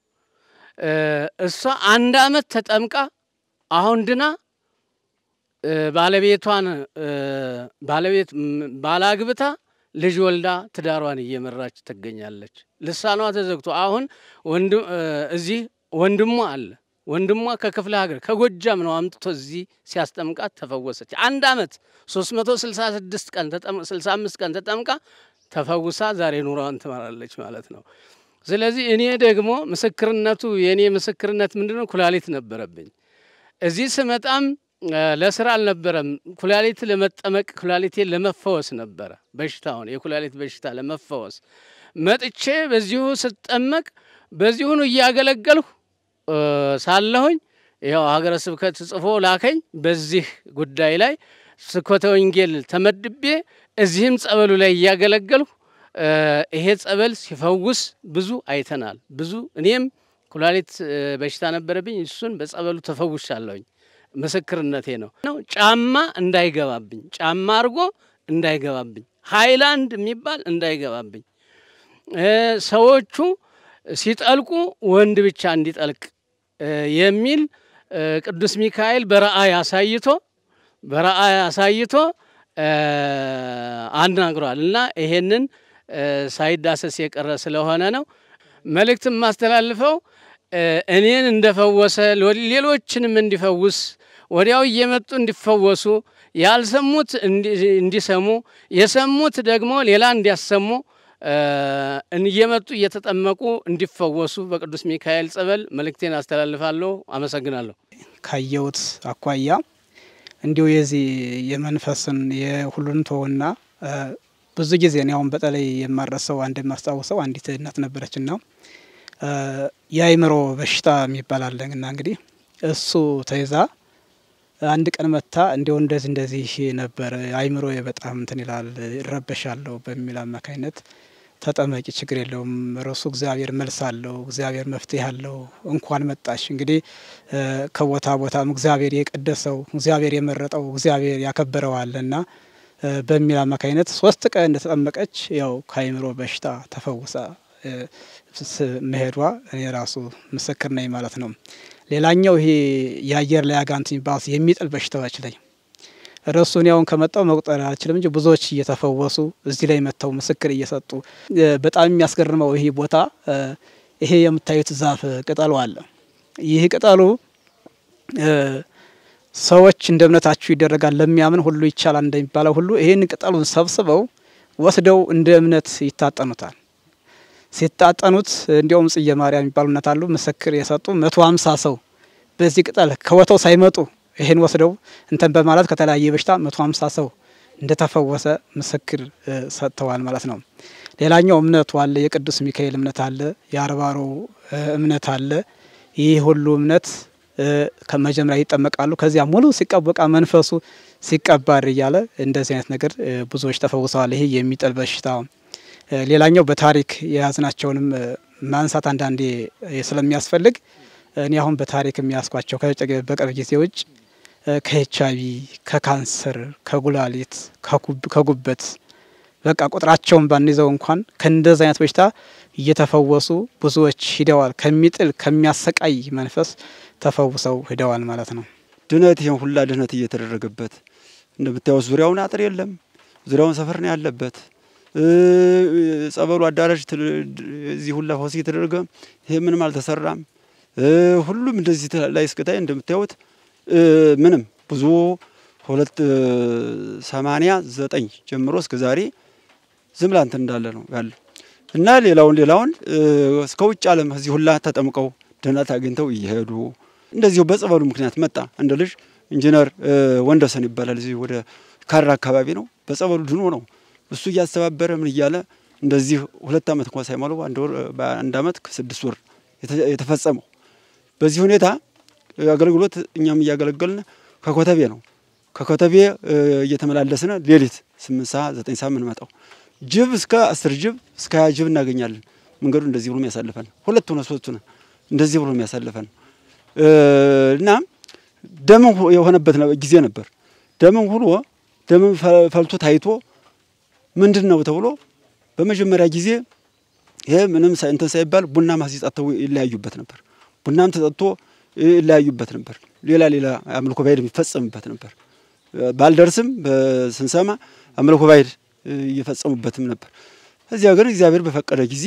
እሷ አንድ አመት ተጠምቃ አሁን ድና ባለቤቷን ባለቤት ባላግብታ ልጅ ወልዳ ትዳሯን እየመራች ትገኛለች። ልሳኗ ተዘግቶ አሁን እዚህ ወንድሟ አለ። ወንድሟ ከክፍለ ሀገር ከጎጃም ነው አምጥቶ እዚህ ሲያስጠምቃት ተፈወሰች። አንድ አመት 366 ቀን 65 ቀን ተጠምቃ ተፈውሳ ዛሬ ኑሯን ትመራለች ማለት ነው። ስለዚህ እኔ ደግሞ ምስክርነቱ የእኔ ምስክርነት ምንድን ነው? ኩላሊት ነበረብኝ። እዚህ ስመጣም ለስራ አልነበረም። ኩላሊት ለመጠመቅ ኩላሊቴን ለመፈወስ ነበረ። በሽታውን የኩላሊት በሽታ ለመፈወስ መጥቼ በዚሁ ስጠመቅ በዚሁኑ እያገለገልሁ ሳለሁኝ ያው ሀገረ ስብከት ጽፎ ላከኝ። በዚህ ጉዳይ ላይ ስብከተ ወንጌል ተመድቤ እዚህም ጸበሉ ላይ እያገለገልሁ ይሄ ጸበል ሲፈውስ ብዙ አይተናል። ብዙ እኔም ኩላሊት በሽታ ነበረብኝ። እሱን በጸበሉ ተፈውሻለሁኝ። ምስክርነቴ ነው ነው ጫማ እንዳይገባብኝ ጫማ አድርጎ እንዳይገባብኝ ሃይላንድ የሚባል እንዳይገባብኝ ሰዎቹ ሲጠልቁ ወንድ ብቻ እንዲጠልቅ የሚል ቅዱስ ሚካኤል በረአይ አሳይቶ በረአይ አሳይቶ አናግሯል እና ይሄንን ሳይዳሰስ የቀረ ስለሆነ ነው መልእክት የማስተላልፈው እኔን እንደፈወሰ ሌሎችንም እንዲፈውስ ወዲያው እየመጡ እንዲፈወሱ ያልሰሙት እንዲሰሙ የሰሙት ደግሞ ሌላ እንዲያሰሙ እየመጡ እየተጠመቁ እንዲፈወሱ በቅዱስ ሚካኤል ጸበል መልእክቴን አስተላልፋለሁ። አመሰግናለሁ።
ካየሁት አኳያ እንዲሁ የዚህ የመንፈስን የሁሉን ተወና ብዙ ጊዜ እኔ አሁን በተለይ የማረሰው አንድ የማስታውሰው አንዲት እናት ነበረችና የአይምሮ በሽታ የሚባል አለን እና እንግዲህ እሱ ተይዛ አንድ ቀን መታ እንዲው እንደዚህ እንደዚህ ነበር አይምሮ በጣም እንትን ይላል እረበሻለሁ በሚል አማካኝነት ተጠመቂ፣ ችግር የለውም ረሱ እግዚአብሔር መልስ አለው፣ እግዚአብሔር መፍትሄ አለው። እንኳን መጣሽ። እንግዲህ ከቦታ ቦታም እግዚአብሔር የቀደሰው እግዚአብሔር የመረጠው እግዚአብሔር ያከበረው አለና በሚል አማካኝነት ሶስት ቀን እንደተጠመቀች ያው ከአይምሮ በሽታ ተፈውሳ መሄዷ እኔ ራሱ ምስክር ነኝ ማለት ነው። ሌላኛው ይሄ የአየር ላይ አጋንንት የሚባሉት የሚጥል በሽታዎች ላይ እረሱን ያውን ከመጣው መቁጠር አልችልም እንጂ ብዙዎች እየተፈወሱ እዚህ ላይ መጥተው ምስክር እየሰጡ በጣም የሚያስገርመው ይሄ ቦታ ይሄ የምታዩት ዛፍ ቅጠሉ አለ። ይህ ቅጠሉ ሰዎች እንደ እምነታችሁ ይደረጋል ለሚያምን ሁሉ ይቻላል እንደሚባለው ሁሉ ይህን ቅጠሉን ሰብስበው ወስደው እንደ እምነት ይታጠኑታል። ሲታጠኑት እንዲያውም ጽየ ማርያም የሚባሉ እናት አሉ ምስክር የሰጡ መቶ ሀምሳ ሰው በዚህ ቅጠል ከቦታው ሳይመጡ ይህን ወስደው እንተን በማለት ከተለያየ በሽታ መቶ ሀምሳ ሰው እንደተፈወሰ ምስክር ሰጥተዋል ማለት ነው። ሌላኛው እምነቱ አለ። የቅዱስ ሚካኤል እምነት አለ። የአርባሮ እምነት አለ። ይህ ሁሉ እምነት ከመጀመሪያ ይጠመቃሉ። ከዚያ ሙሉ ሲቀበቃ መንፈሱ ሲቀባር እያለ እንደዚህ አይነት ነገር ብዙዎች ተፈውሰዋል። ይሄ የሚጥል በሽታ። ሌላኛው በታሪክ የያዝናቸውንም ማንሳት አንዳንዴ ስለሚያስፈልግ እኔ አሁን በታሪክ የሚያስኳቸው በቅርብ ጊዜ ውጭ ከኤች አይቪ፣ ከካንሰር፣ ከጉላሊት፣ ከጉበት በቃ ቁጥራቸውን ባንይዘው እንኳን ከእንደዚህ አይነት በሽታ እየተፈወሱ ብዙዎች ሂደዋል። ከሚጥል ከሚያሰቃይ መንፈስ ተፈውሰው ሂደዋል ማለት ነው።
ድነት ይህን ሁላ ድነት እየተደረገበት እንደምታዩት ዙሪያውን አጥር የለም። ዙሪያውን ሰፈር ነው ያለበት። ጸበሉ አዳራሽ እዚህ ሁላ ፈውስ እየተደረገ ይሄ ምንም አልተሰራም። ሁሉም እንደዚህ ላይ እስክታይ እንደምታዩት ምንም ብዙ ሁለት ሰማንያ ዘጠኝ ጀምሮ እስከ ዛሬ ዝም ብላ እንትን እንዳለ ነው ያለው እና ሌላውን ሌላውን እስከ ውጭ ዓለም እዚህ ሁላ ተጠምቀው ድነት አግኝተው እየሄዱ እንደዚሁ በጸበሉ ምክንያት መጣ። አንድ ልጅ ኢንጂነር ወንደሰን ይባላል። እዚህ ወደ ካራ አካባቢ ነው። በጸበሉ ድኖ ነው እሱ እያስተባበረ ምን እያለ እንደዚህ ሁለት ዓመት እንኳን ሳይሞላው አንድ ወር በአንድ ዓመት ከስድስት ወር የተፈጸመው በዚህ ሁኔታ አገልግሎት እኛም እያገለገልን ከኮተቤ ነው ከኮተቤ እየተመላለስን ሌሊት ስምንት ሰዓት ዘጠኝ ሰዓት የምንመጣው ጅብ እስከ አስር ጅብ እስከ ሀያ ጅብ እናገኛለን። መንገዱ እንደዚህ ብሎ የሚያሳልፈን ሁለት ሆነ ሶስት ሆነ እንደዚህ ብሎ የሚያሳልፈን እና ደምን የሆነበት ጊዜ ነበር። ደምን ሁሎ ደምን ፈልቶ ታይቶ ምንድን ነው ተብሎ በመጀመሪያ ጊዜ ይሄ ምንም እንትን ሳይባል ቡና ማሲጠጥተው ይለያዩበት ነበር። ቡናም ተጠጥቶ ይለያዩበት ነበር። ሌላ ሌላ አምልኮ ባዕድ የሚፈጸምበት ነበር። ባልደርስም ስንሰማ አምልኮ ባዕድ እየፈጸሙበትም ነበር። እዚያ ግን እግዚአብሔር በፈቀደ ጊዜ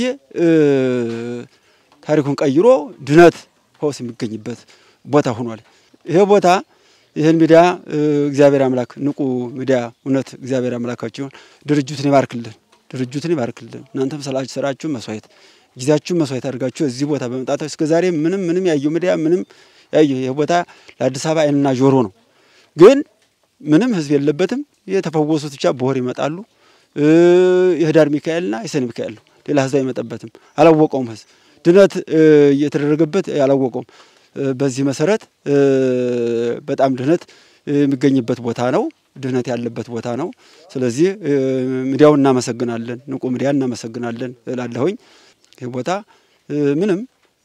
ታሪኩን ቀይሮ ድነት ፈውስ የሚገኝበት ቦታ ሆኗል። ይሄ ቦታ ይህን ሚዲያ እግዚአብሔር አምላክ ንቁ ሚዲያ እውነት እግዚአብሔር አምላካችሁን ድርጅቱን ይባርክልን፣ ድርጅቱን ይባርክልን። እናንተም ስላችሁ ስራችሁ መስዋዕት ጊዜያችሁን መስዋዕት አድርጋችሁ እዚህ ቦታ በመምጣት እስከ ዛሬ ምንም ምንም ያየው ሚዲያ ምንም ያየው ይህ ቦታ ለአዲስ አበባ ዓይንና ጆሮ ነው። ግን ምንም ህዝብ የለበትም። የተፈወሱት ብቻ በወር ይመጣሉ። የህዳር ሚካኤልና የሰኔ ሚካኤል ነው። ሌላ ህዝብ አይመጣበትም። አላወቀውም ህዝብ ድነት እየተደረገበት አላወቀውም። በዚህ መሰረት በጣም ድህነት የሚገኝበት ቦታ ነው። ድህነት ያለበት ቦታ ነው። ስለዚህ ሚዲያው እናመሰግናለን፣ ንቁ ሚዲያ እናመሰግናለን እላለሁኝ። ይህ ቦታ ምንም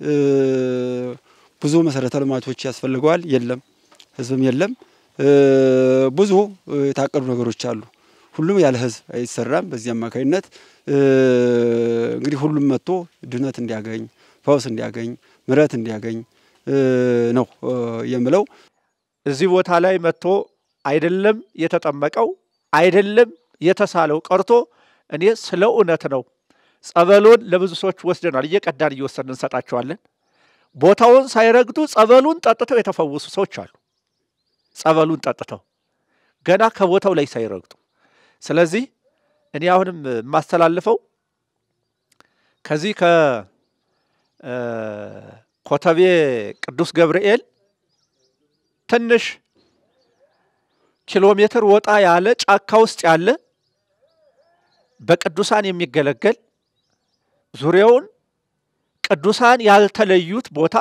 ብዙ መሰረተ ልማቶች ያስፈልገዋል፣ የለም፣ ህዝብም የለም። ብዙ የታቀዱ ነገሮች አሉ። ሁሉም ያለ ህዝብ አይሰራም። በዚህ አማካኝነት እንግዲህ ሁሉም መጥቶ ድህነት እንዲያገኝ፣ ፈውስ እንዲያገኝ፣ ምሕረት እንዲያገኝ ነው የምለው።
እዚህ ቦታ ላይ መጥቶ አይደለም የተጠመቀው አይደለም የተሳለው ቀርቶ እኔ ስለ እውነት ነው ጸበሉን ለብዙ ሰዎች ወስደናል። እየቀዳን እየወሰድን እንሰጣቸዋለን። ቦታውን ሳይረግጡ ጸበሉን ጠጥተው የተፈወሱ ሰዎች አሉ። ጸበሉን ጠጥተው ገና ከቦታው ላይ ሳይረግጡ። ስለዚህ እኔ አሁንም የማስተላልፈው ከዚህ ከኮተቤ ቅዱስ ገብርኤል ትንሽ ኪሎ ሜትር ወጣ ያለ ጫካ ውስጥ ያለ በቅዱሳን የሚገለገል ዙሪያውን ቅዱሳን ያልተለዩት ቦታ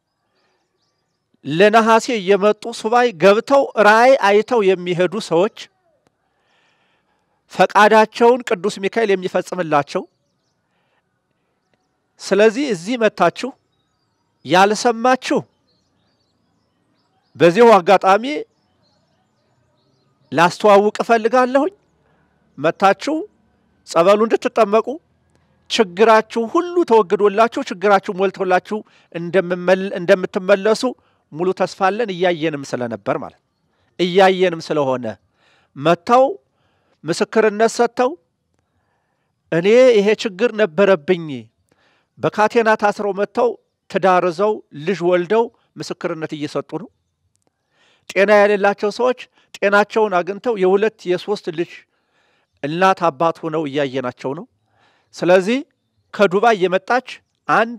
ለነሐሴ እየመጡ ሱባኤ ገብተው ራእይ አይተው የሚሄዱ ሰዎች ፈቃዳቸውን ቅዱስ ሚካኤል የሚፈጽምላቸው። ስለዚህ እዚህ መታችሁ ያልሰማችሁ በዚሁ አጋጣሚ ላስተዋውቅ እፈልጋለሁኝ። መታችሁ ጸበሉ እንድትጠመቁ ችግራችሁ ሁሉ ተወግዶላችሁ ችግራችሁ ሞልቶላችሁ እንደምትመለሱ ሙሉ ተስፋ አለን። እያየንም ስለነበር ማለት እያየንም ስለሆነ መጥተው ምስክርነት ሰጥተው እኔ ይሄ ችግር ነበረብኝ በካቴና ታስረው መጥተው ትዳር ይዘው ልጅ ወልደው ምስክርነት እየሰጡ ነው። ጤና የሌላቸው ሰዎች ጤናቸውን አግኝተው የሁለት የሶስት ልጅ እናት አባት ሆነው እያየናቸው ነው። ስለዚህ ከዱባይ የመጣች አንድ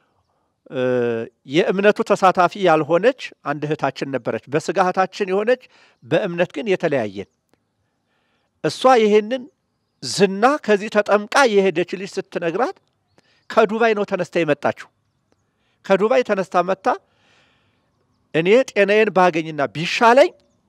የእምነቱ ተሳታፊ ያልሆነች አንድ እህታችን ነበረች። በስጋ እህታችን የሆነች በእምነት ግን የተለያየን። እሷ ይሄንን ዝና ከዚህ ተጠምቃ የሄደች ልጅ ስትነግራት ከዱባይ ነው ተነስታ የመጣችው። ከዱባይ ተነስታ መጥታ እኔ ጤናዬን ባገኝና ቢሻለኝ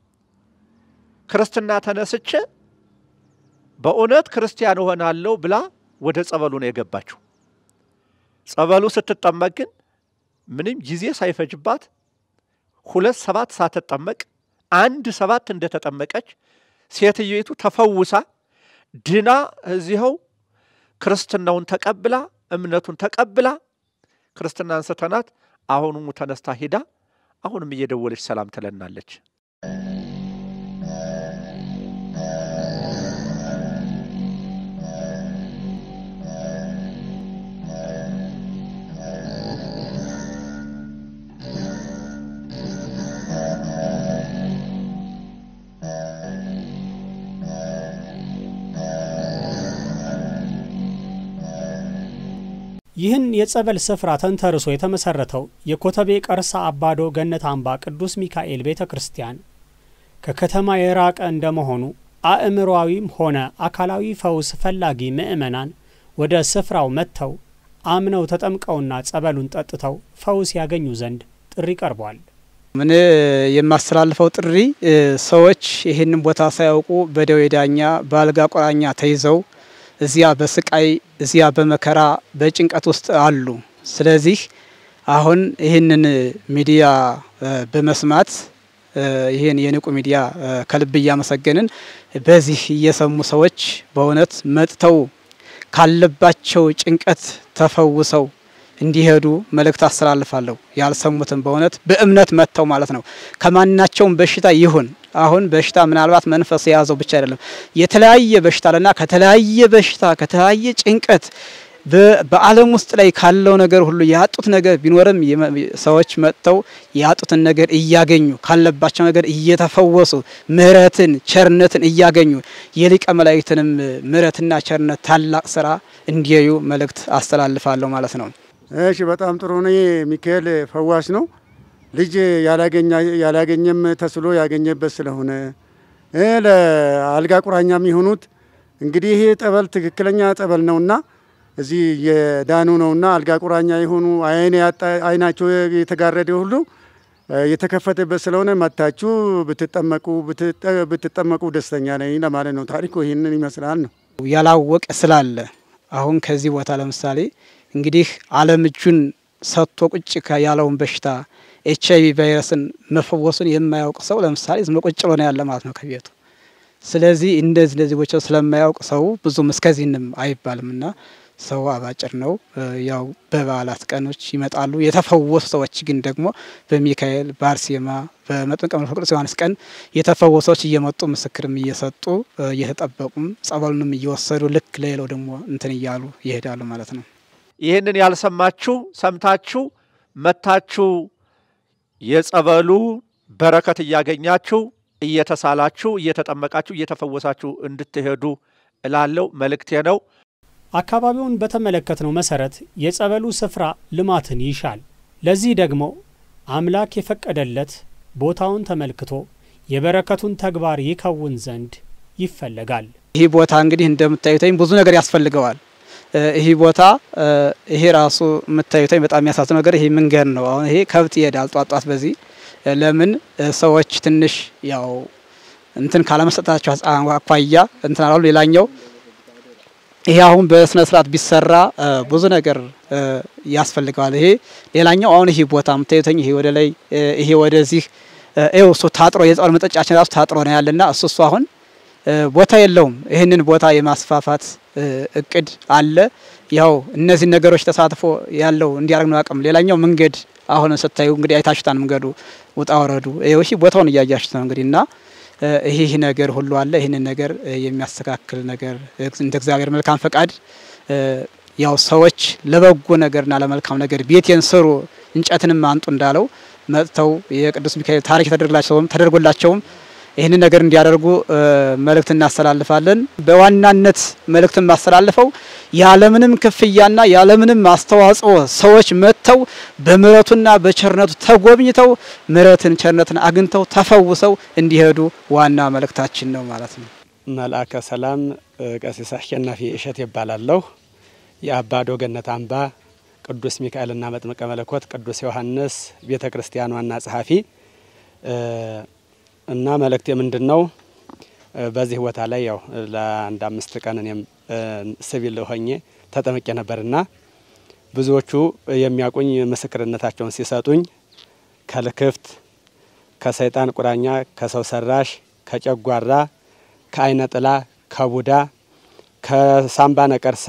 ክርስትና ተነስቼ በእውነት ክርስቲያን እሆናለሁ ብላ ወደ ጸበሉ ነው የገባችው። ጸበሉ ስትጠመቅ ግን ምንም ጊዜ ሳይፈጅባት ሁለት ሰባት ሳትጠመቅ አንድ ሰባት እንደተጠመቀች ሴትዮቱ ተፈውሳ ድና እዚኸው ክርስትናውን ተቀብላ እምነቱን ተቀብላ ክርስትና አንስተናት አሁኑሙ ተነስታ ሄዳ አሁንም እየደወለች ሰላም ትለናለች።
ይህን የጸበል ስፍራ ተንተርሶ የተመሰረተው የኮተቤ ቀርሳ አባዶ ገነት አምባ ቅዱስ ሚካኤል ቤተ ክርስቲያን ከከተማ የራቀ እንደመሆኑ አእምሮዊም ሆነ አካላዊ ፈውስ ፈላጊ ምዕመናን ወደ ስፍራው መጥተው አምነው ተጠምቀውና ጸበሉን ጠጥተው ፈውስ ያገኙ ዘንድ ጥሪ ቀርቧል።
ምን የማስተላልፈው ጥሪ ሰዎች ይህንን ቦታ ሳያውቁ በደዌ ዳኛ በአልጋ ቁራኛ ተይዘው እዚያ በስቃይ እዚያ በመከራ በጭንቀት ውስጥ አሉ። ስለዚህ አሁን ይህንን ሚዲያ በመስማት ይህን የንቁ ሚዲያ ከልብ እያመሰገንን በዚህ እየሰሙ ሰዎች በእውነት መጥተው ካለባቸው ጭንቀት ተፈውሰው እንዲሄዱ መልእክት አስተላልፋለሁ። ያልሰሙትም በእውነት በእምነት መጥተው ማለት ነው ከማናቸውም በሽታ ይሁን አሁን በሽታ ምናልባት መንፈስ የያዘው ብቻ አይደለም፣ የተለያየ በሽታ አለና ከተለያየ በሽታ ከተለያየ ጭንቀት በዓለም ውስጥ ላይ ካለው ነገር ሁሉ ያጡት ነገር ቢኖርም ሰዎች መጥተው ያጡትን ነገር እያገኙ ካለባቸው ነገር እየተፈወሱ ምሕረትን ቸርነትን እያገኙ የሊቀ መላእክትንም ምሕረትና ቸርነት ታላቅ ስራ እንዲያዩ መልእክት አስተላልፋለሁ ማለት ነው።
እሺ፣ በጣም ጥሩ ነው። ሚካኤል ፈዋሽ ነው። ልጅ ያላገኘም ተስሎ ያገኘበት ስለሆነ ለአልጋ ቁራኛ የሚሆኑት እንግዲህ ይሄ ጠበል ትክክለኛ ጠበል ነውና እዚህ የዳኑ ነውና አልጋ ቁራኛ የሆኑ አይን አይናቸው የተጋረደ ሁሉ የተከፈተበት ስለሆነ መታችሁ ብትጠመቁ ብትጠመቁ ደስተኛ ነኝ ለማለት ነው። ታሪኩ ይህንን ይመስላል ነው።
ያላወቀ ስላለ አሁን ከዚህ ቦታ ለምሳሌ እንግዲህ ዓለም እጁን ሰጥቶ ቁጭ ያለውን በሽታ ኤች አይቪ ቫይረስን መፈወሱን የማያውቅ ሰው ለምሳሌ ዝም ቁጭ ብሎ ነው ያለ ማለት ነው ከቤቱ። ስለዚህ እንደዚህ እንደዚህ ቦቻ ስለማያውቅ ሰው ብዙም እስከዚህንም አይባልም እና ሰው አባጭር ነው። ያው በበዓላት ቀኖች ይመጣሉ። የተፈወሱ ሰዎች ግን ደግሞ በሚካኤል በአርሴማ በመጥምቀ መንፈስ ቅዱስ ዮሐንስ ቀን የተፈወሱ ሰዎች እየመጡ ምስክርም እየሰጡ እየተጠበቁም ጸበሉንም እየወሰዱ ልክ ለሌላው ደግሞ እንትን እያሉ ይሄዳሉ ማለት ነው።
ይህንን ያልሰማችሁ ሰምታችሁ መታችሁ የጸበሉ በረከት እያገኛችሁ እየተሳላችሁ እየተጠመቃችሁ እየተፈወሳችሁ እንድትሄዱ እላለው መልእክቴ ነው።
አካባቢውን በተመለከትነው መሰረት የጸበሉ ስፍራ ልማትን ይሻል። ለዚህ ደግሞ አምላክ የፈቀደለት ቦታውን ተመልክቶ የበረከቱን ተግባር ይከውን ዘንድ ይፈለጋል።
ይህ ቦታ እንግዲህ እንደምታዩተኝ ብዙ ነገር ያስፈልገዋል። ይህ ቦታ ይሄ ራሱ የምታዩተኝ በጣም የሚያሳዝነው ነገር ይሄ መንገድ ነው። አሁን ይሄ ከብት ይሄዳል ጧጧት በዚህ ለምን ሰዎች ትንሽ ያው እንትን ካለመሰጣቸው አኳያ እንትን አላሉ። ሌላኛው ይሄ አሁን በስነ ስርዓት ቢሰራ ብዙ ነገር ያስፈልገዋል። ይሄ ሌላኛው አሁን ይሄ ቦታ የምታዩተኝ ይሄ ወደ ላይ ይሄ ወደዚህ ይኸው እሱ ታጥሮ የጸበል መጠጫችን ራሱ ታጥሮ ነው ያለና እሱ እሱ አሁን ቦታ የለውም። ይህንን ቦታ የማስፋፋት እቅድ አለ። ያው እነዚህ ነገሮች ተሳትፎ ያለው እንዲያደርግ ነው አቅም። ሌላኛው መንገድ አሁን ስታዩ እንግዲህ አይታችሁታን መንገዱ ውጣ ወረዱ ይህ ቦታውን እያያችሁት ነው እንግዲህ እና ይህ ነገር ሁሉ አለ። ይህንን ነገር የሚያስተካክል ነገር እንደ እግዚአብሔር መልካም ፈቃድ ያው ሰዎች ለበጎ ነገርና ለመልካም ነገር ቤቴን ስሩ እንጨትንም አንጡ እንዳለው መጥተው የቅዱስ ሚካኤል ታሪክ ተደርግላቸውም ተደርጎላቸውም ይህንን ነገር እንዲያደርጉ መልእክት እናስተላልፋለን። በዋናነት መልእክት የማስተላልፈው ያለምንም ክፍያና ያለምንም አስተዋጽኦ ሰዎች መጥተው በምሕረቱና በቸርነቱ ተጎብኝተው ምሕረትን ቸርነትን አግኝተው ተፈውሰው እንዲሄዱ ዋና መልእክታችን ነው ማለት ነው። መልአከ ሰላም ቀሲስ አሸናፊ እሸት ይባላለሁ። የአባዶ ገነት አምባ ቅዱስ ሚካኤልና መጥምቀ መለኮት ቅዱስ ዮሐንስ ቤተ ክርስቲያን ዋና ጸሐፊ እና መልእክቴ ምንድን ነው? በዚህ ቦታ ላይ ያው ለአንድ አምስት ቀን እኔም ሲቪል ሆኜ ተጠምቄ ነበርና ብዙዎቹ የሚያውቁኝ ምስክርነታቸውን ሲሰጡኝ ከልክፍት፣ ከሰይጣን ቁራኛ፣ ከሰው ሰራሽ፣ ከጨጓራ፣ ከአይነ ጥላ፣ ከቡዳ፣ ከሳምባ ነቀርሳ፣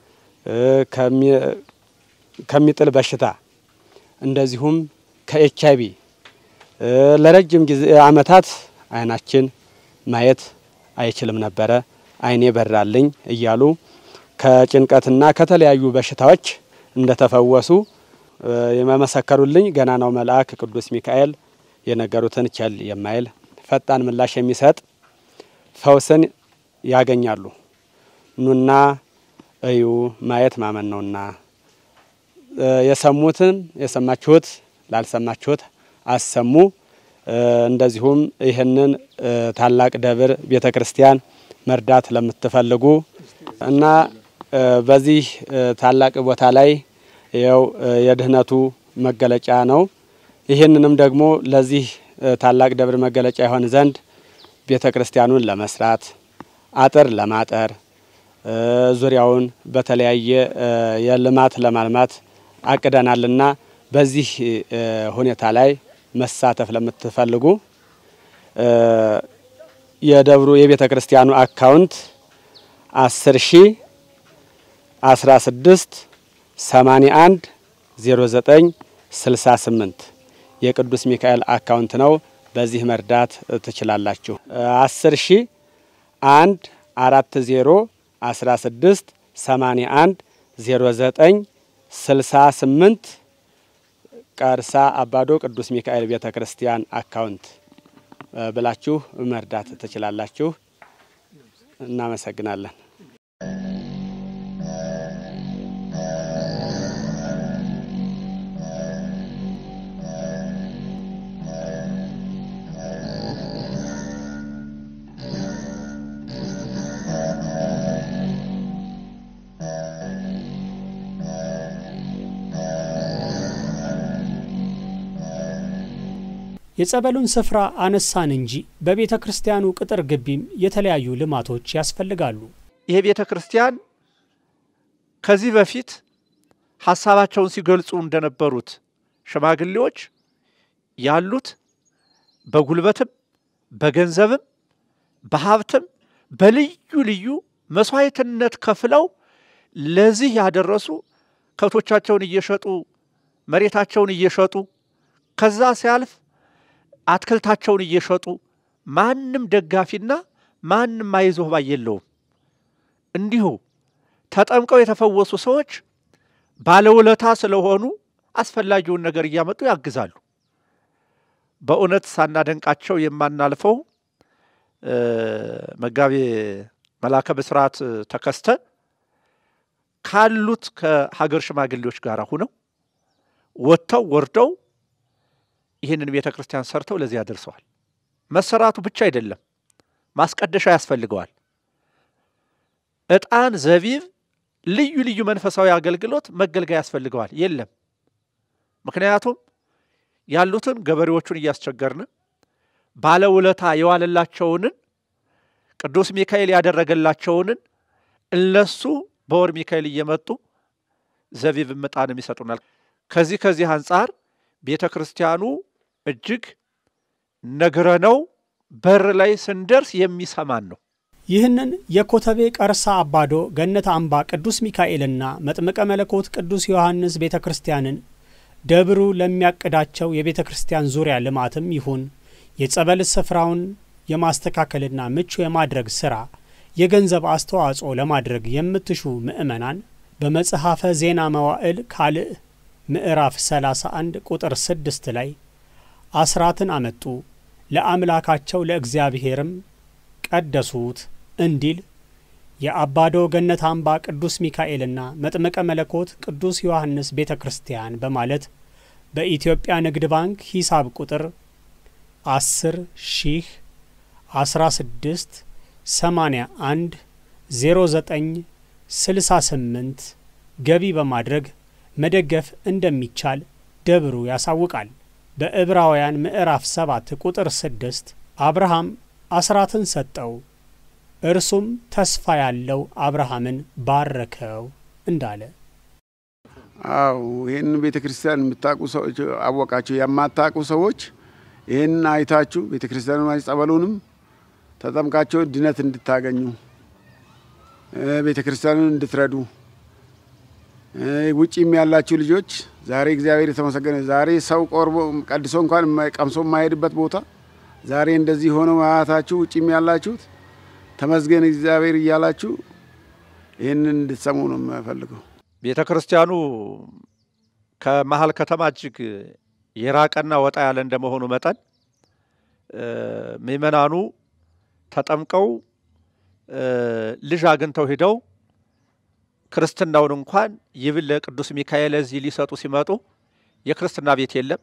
ከሚጥል በሽታ እንደዚሁም ከኤች አይቪ ለረጅም ጊዜ አመታት አይናችን ማየት አይችልም ነበረ፣ አይኔ በራልኝ እያሉ ከጭንቀትና ከተለያዩ በሽታዎች እንደተፈወሱ የመመሰከሩልኝ ገናናው መልአክ ቅዱስ ሚካኤል የነገሩትን ቸል የማይል ፈጣን ምላሽ የሚሰጥ ፈውስን ያገኛሉ። ኑና እዩ፣ ማየት ማመን ነውና የሰሙትን የሰማችሁት ላልሰማችሁት አሰሙ። እንደዚሁም ይህንን ታላቅ ደብር ቤተ ክርስቲያን መርዳት ለምትፈልጉ እና በዚህ ታላቅ ቦታ ላይ ይኸው የድህነቱ መገለጫ ነው። ይህንንም ደግሞ ለዚህ ታላቅ ደብር መገለጫ ይሆን ዘንድ ቤተ ክርስቲያኑን ለመስራት አጥር ለማጠር ዙሪያውን በተለያየ የልማት ለማልማት አቅደናልና በዚህ ሁኔታ ላይ መሳተፍ ለምትፈልጉ የደብሩ የቤተ ክርስቲያኑ አካውንት አስር ሺ አስራ ስድስት ሰማኒያ አንድ ዜሮ ዘጠኝ ስልሳ ስምንት የቅዱስ ሚካኤል አካውንት ነው። በዚህ መርዳት ትችላላችሁ። አስር ሺ አንድ አራት ዜሮ አስራ ስድስት ሰማኒያ አንድ ዜሮ ዘጠኝ ስልሳ ስምንት ቀርሳ አባዶ ቅዱስ ሚካኤል ቤተ ክርስቲያን አካውንት ብላችሁ መርዳት ትችላላችሁ። እናመሰግናለን።
የጸበሉን ስፍራ አነሳን እንጂ በቤተ ክርስቲያኑ ቅጥር ግቢም የተለያዩ ልማቶች ያስፈልጋሉ።
ይሄ ቤተ ክርስቲያን ከዚህ በፊት ሀሳባቸውን ሲገልጹ እንደነበሩት ሽማግሌዎች ያሉት በጉልበትም በገንዘብም በሀብትም በልዩ ልዩ መስዋዕትነት ከፍለው ለዚህ ያደረሱ ከብቶቻቸውን እየሸጡ መሬታቸውን እየሸጡ ከዛ ሲያልፍ አትክልታቸውን እየሸጡ ማንም ደጋፊና ማንም አይዞህ ባይ የለውም። እንዲሁ ተጠምቀው የተፈወሱ ሰዎች ባለውለታ ስለሆኑ አስፈላጊውን ነገር እያመጡ ያግዛሉ። በእውነት ሳናደንቃቸው የማናልፈው መጋቤ መላከ ብስራት ተከስተ ካሉት ከሀገር ሽማግሌዎች ጋር ሁነው ወጥተው ወርደው ይህንን ቤተ ክርስቲያን ሰርተው ለዚህ ያደርሰዋል። መሰራቱ ብቻ አይደለም፣ ማስቀደሻ ያስፈልገዋል። ዕጣን፣ ዘቢብ፣ ልዩ ልዩ መንፈሳዊ አገልግሎት መገልገያ ያስፈልገዋል። የለም። ምክንያቱም ያሉትን ገበሬዎቹን እያስቸገርን ባለውለታ የዋለላቸውንን ቅዱስ ሚካኤል ያደረገላቸውንን እነሱ በወር ሚካኤል እየመጡ ዘቢብ ዕጣንም ይሰጡናል። ከዚህ ከዚህ አንጻር ቤተ ክርስቲያኑ እጅግ ነግረነው በር ላይ ስንደርስ የሚሰማን ነው።
ይህንን የኮተቤ ቀርሳ አባዶ ገነት አምባ ቅዱስ ሚካኤልና መጥምቀ መለኮት ቅዱስ ዮሐንስ ቤተ ክርስቲያንን ደብሩ ለሚያቅዳቸው የቤተ ክርስቲያን ዙሪያ ልማትም ይሁን የጸበል ስፍራውን የማስተካከልና ምቹ የማድረግ ሥራ የገንዘብ አስተዋጽኦ ለማድረግ የምትሹ ምዕመናን በመጽሐፈ ዜና መዋዕል ካልዕ ምዕራፍ 31 ቁጥር 6 ላይ አስራትን አመጡ ለአምላካቸው ለእግዚአብሔርም ቀደሱት እንዲል የአባዶ ገነት አምባ ቅዱስ ሚካኤልና መጥምቀ መለኮት ቅዱስ ዮሐንስ ቤተ ክርስቲያን በማለት በኢትዮጵያ ንግድ ባንክ ሂሳብ ቁጥር 10 ሺህ 16 81 09 68 ገቢ በማድረግ መደገፍ እንደሚቻል ደብሩ ያሳውቃል። በዕብራውያን ምዕራፍ 7 ቁጥር 6 አብርሃም አስራትን ሰጠው፣ እርሱም ተስፋ ያለው አብርሃምን ባረከው እንዳለ
አው ይህን ቤተ ክርስቲያን የምታውቁ ሰዎች አወቃችሁ፣ የማታውቁ ሰዎች ይህን አይታችሁ ቤተ ክርስቲያኑ ጸበሉንም ተጠምቃቸው ድነት እንድታገኙ ቤተ ክርስቲያኑን እንድትረዱ ውጭም ያላችሁ ልጆች ዛሬ እግዚአብሔር የተመሰገነ ዛሬ ሰው ቆርቦ ቀድሶ እንኳን ቀምሶ የማይሄድበት ቦታ ዛሬ እንደዚህ ሆኖ ማያታችሁ ውጭም ያላችሁት ተመስገን እግዚአብሔር እያላችሁ ይህንን እንድትሰሙ ነው የምፈልገው።
ቤተ ክርስቲያኑ ከመሀል ከተማ እጅግ የራቀና ወጣ ያለ እንደመሆኑ መጠን ምእመናኑ ተጠምቀው ልጅ አግኝተው ሂደው ክርስትናውን እንኳን ይብል ለቅዱስ ሚካኤል እዚህ ሊሰጡ ሲመጡ የክርስትና ቤት የለም።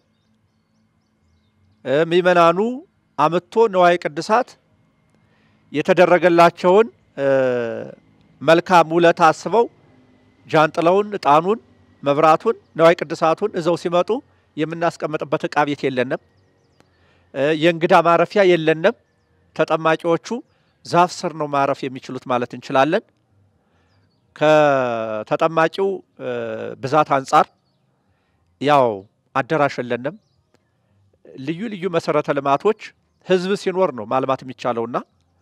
ምእመናኑ አምጥቶ ነዋይ ቅድሳት የተደረገላቸውን መልካም ውለታ አስበው ጃንጥላውን፣ እጣኑን፣ መብራቱን፣ ነዋይ ቅድሳቱን እዘው ሲመጡ የምናስቀምጥበት እቃ ቤት የለንም። የእንግዳ ማረፊያ የለንም። ተጠማቂዎቹ ዛፍ ስር ነው ማረፍ የሚችሉት ማለት እንችላለን። ከተጠማቂው ብዛት አንጻር ያው አዳራሽ የለንም። ልዩ ልዩ መሰረተ ልማቶች ህዝብ ሲኖር ነው ማልማት የሚቻለውና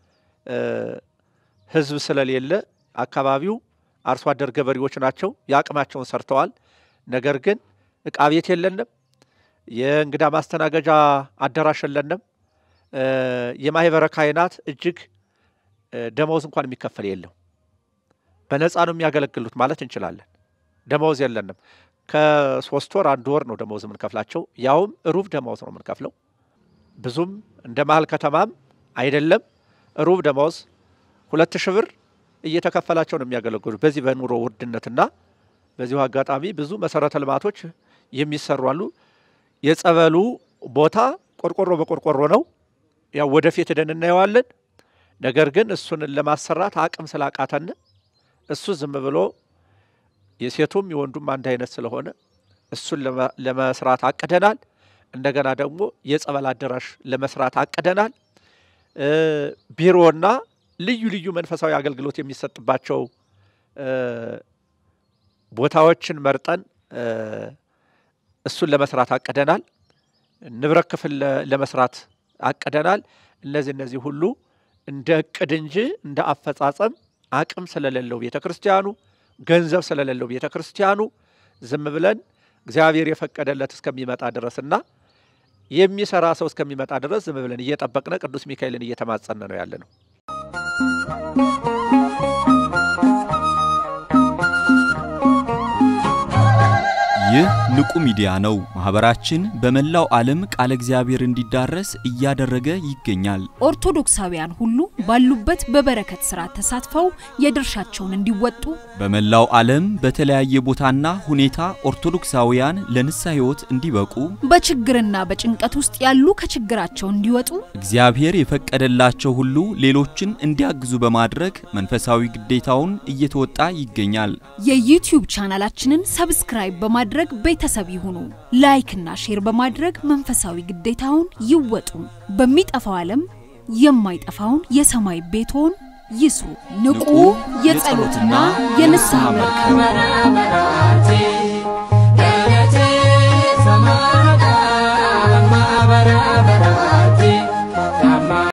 ህዝብ ስለሌለ አካባቢው አርሶ አደር ገበሬዎች ናቸው። የአቅማቸውን ሰርተዋል። ነገር ግን እቃ ቤት የለንም። የእንግዳ ማስተናገጃ አዳራሽ የለንም። የማህበረ ካህናት እጅግ ደመወዝ እንኳን የሚከፈል የለው። በነፃ ነው የሚያገለግሉት ማለት እንችላለን። ደመወዝ የለንም። ከሶስት ወር አንድ ወር ነው ደመወዝ የምንከፍላቸው፣ ያውም ሩብ ደመወዝ ነው የምንከፍለው። ብዙም እንደ መሀል ከተማም አይደለም። ሩብ ደመወዝ ሁለት ሺህ ብር እየተከፈላቸው ነው የሚያገለግሉት። በዚህ በኑሮ ውድነትና በዚሁ አጋጣሚ ብዙ መሰረተ ልማቶች የሚሰሩ አሉ። የጸበሉ ቦታ ቆርቆሮ በቆርቆሮ ነው። ያው ወደፊት ሄደን እናየዋለን። ነገር ግን እሱን ለማሰራት አቅም ስላቃተን እሱ ዝም ብሎ የሴቱም የወንዱም አንድ አይነት ስለሆነ እሱን ለመስራት አቅደናል። እንደገና ደግሞ የጸበል አዳራሽ ለመስራት አቅደናል። ቢሮና ልዩ ልዩ መንፈሳዊ አገልግሎት የሚሰጥባቸው ቦታዎችን መርጠን እሱን ለመስራት አቅደናል። ንብረት ክፍል ለመስራት አቅደናል። እነዚህ እነዚህ ሁሉ እንደ እቅድ እንጂ እንደ አፈጻጸም አቅም ስለሌለው ቤተ ክርስቲያኑ ገንዘብ ስለሌለው ቤተ ክርስቲያኑ ዝም ብለን እግዚአብሔር የፈቀደለት እስከሚመጣ ድረስና የሚሰራ ሰው እስከሚመጣ ድረስ ዝም ብለን እየጠበቅነ ቅዱስ ሚካኤልን እየተማጸነ ነው ያለ ነው።
ይህ ንቁ ሚዲያ ነው። ማህበራችን በመላው ዓለም ቃለ እግዚአብሔር እንዲዳረስ እያደረገ ይገኛል።
ኦርቶዶክሳውያን ሁሉ ባሉበት በበረከት ስራ ተሳትፈው የድርሻቸውን እንዲወጡ
በመላው ዓለም በተለያየ ቦታና ሁኔታ ኦርቶዶክሳውያን ለንስሐ ሕይወት እንዲበቁ
በችግርና በጭንቀት ውስጥ ያሉ ከችግራቸው እንዲወጡ
እግዚአብሔር የፈቀደላቸው ሁሉ ሌሎችን እንዲያግዙ በማድረግ መንፈሳዊ ግዴታውን እየተወጣ ይገኛል።
የዩቲዩብ ቻናላችንን ሰብስክራይብ በማድረግ ቤተሰብ ይሁኑ። ላይክና ሼር በማድረግ መንፈሳዊ ግዴታውን ይወጡ። በሚጠፋው ዓለም የማይጠፋውን የሰማይ ቤቶን ይስሩ። ንቁ የጸሎትና የንስሐ መርከብ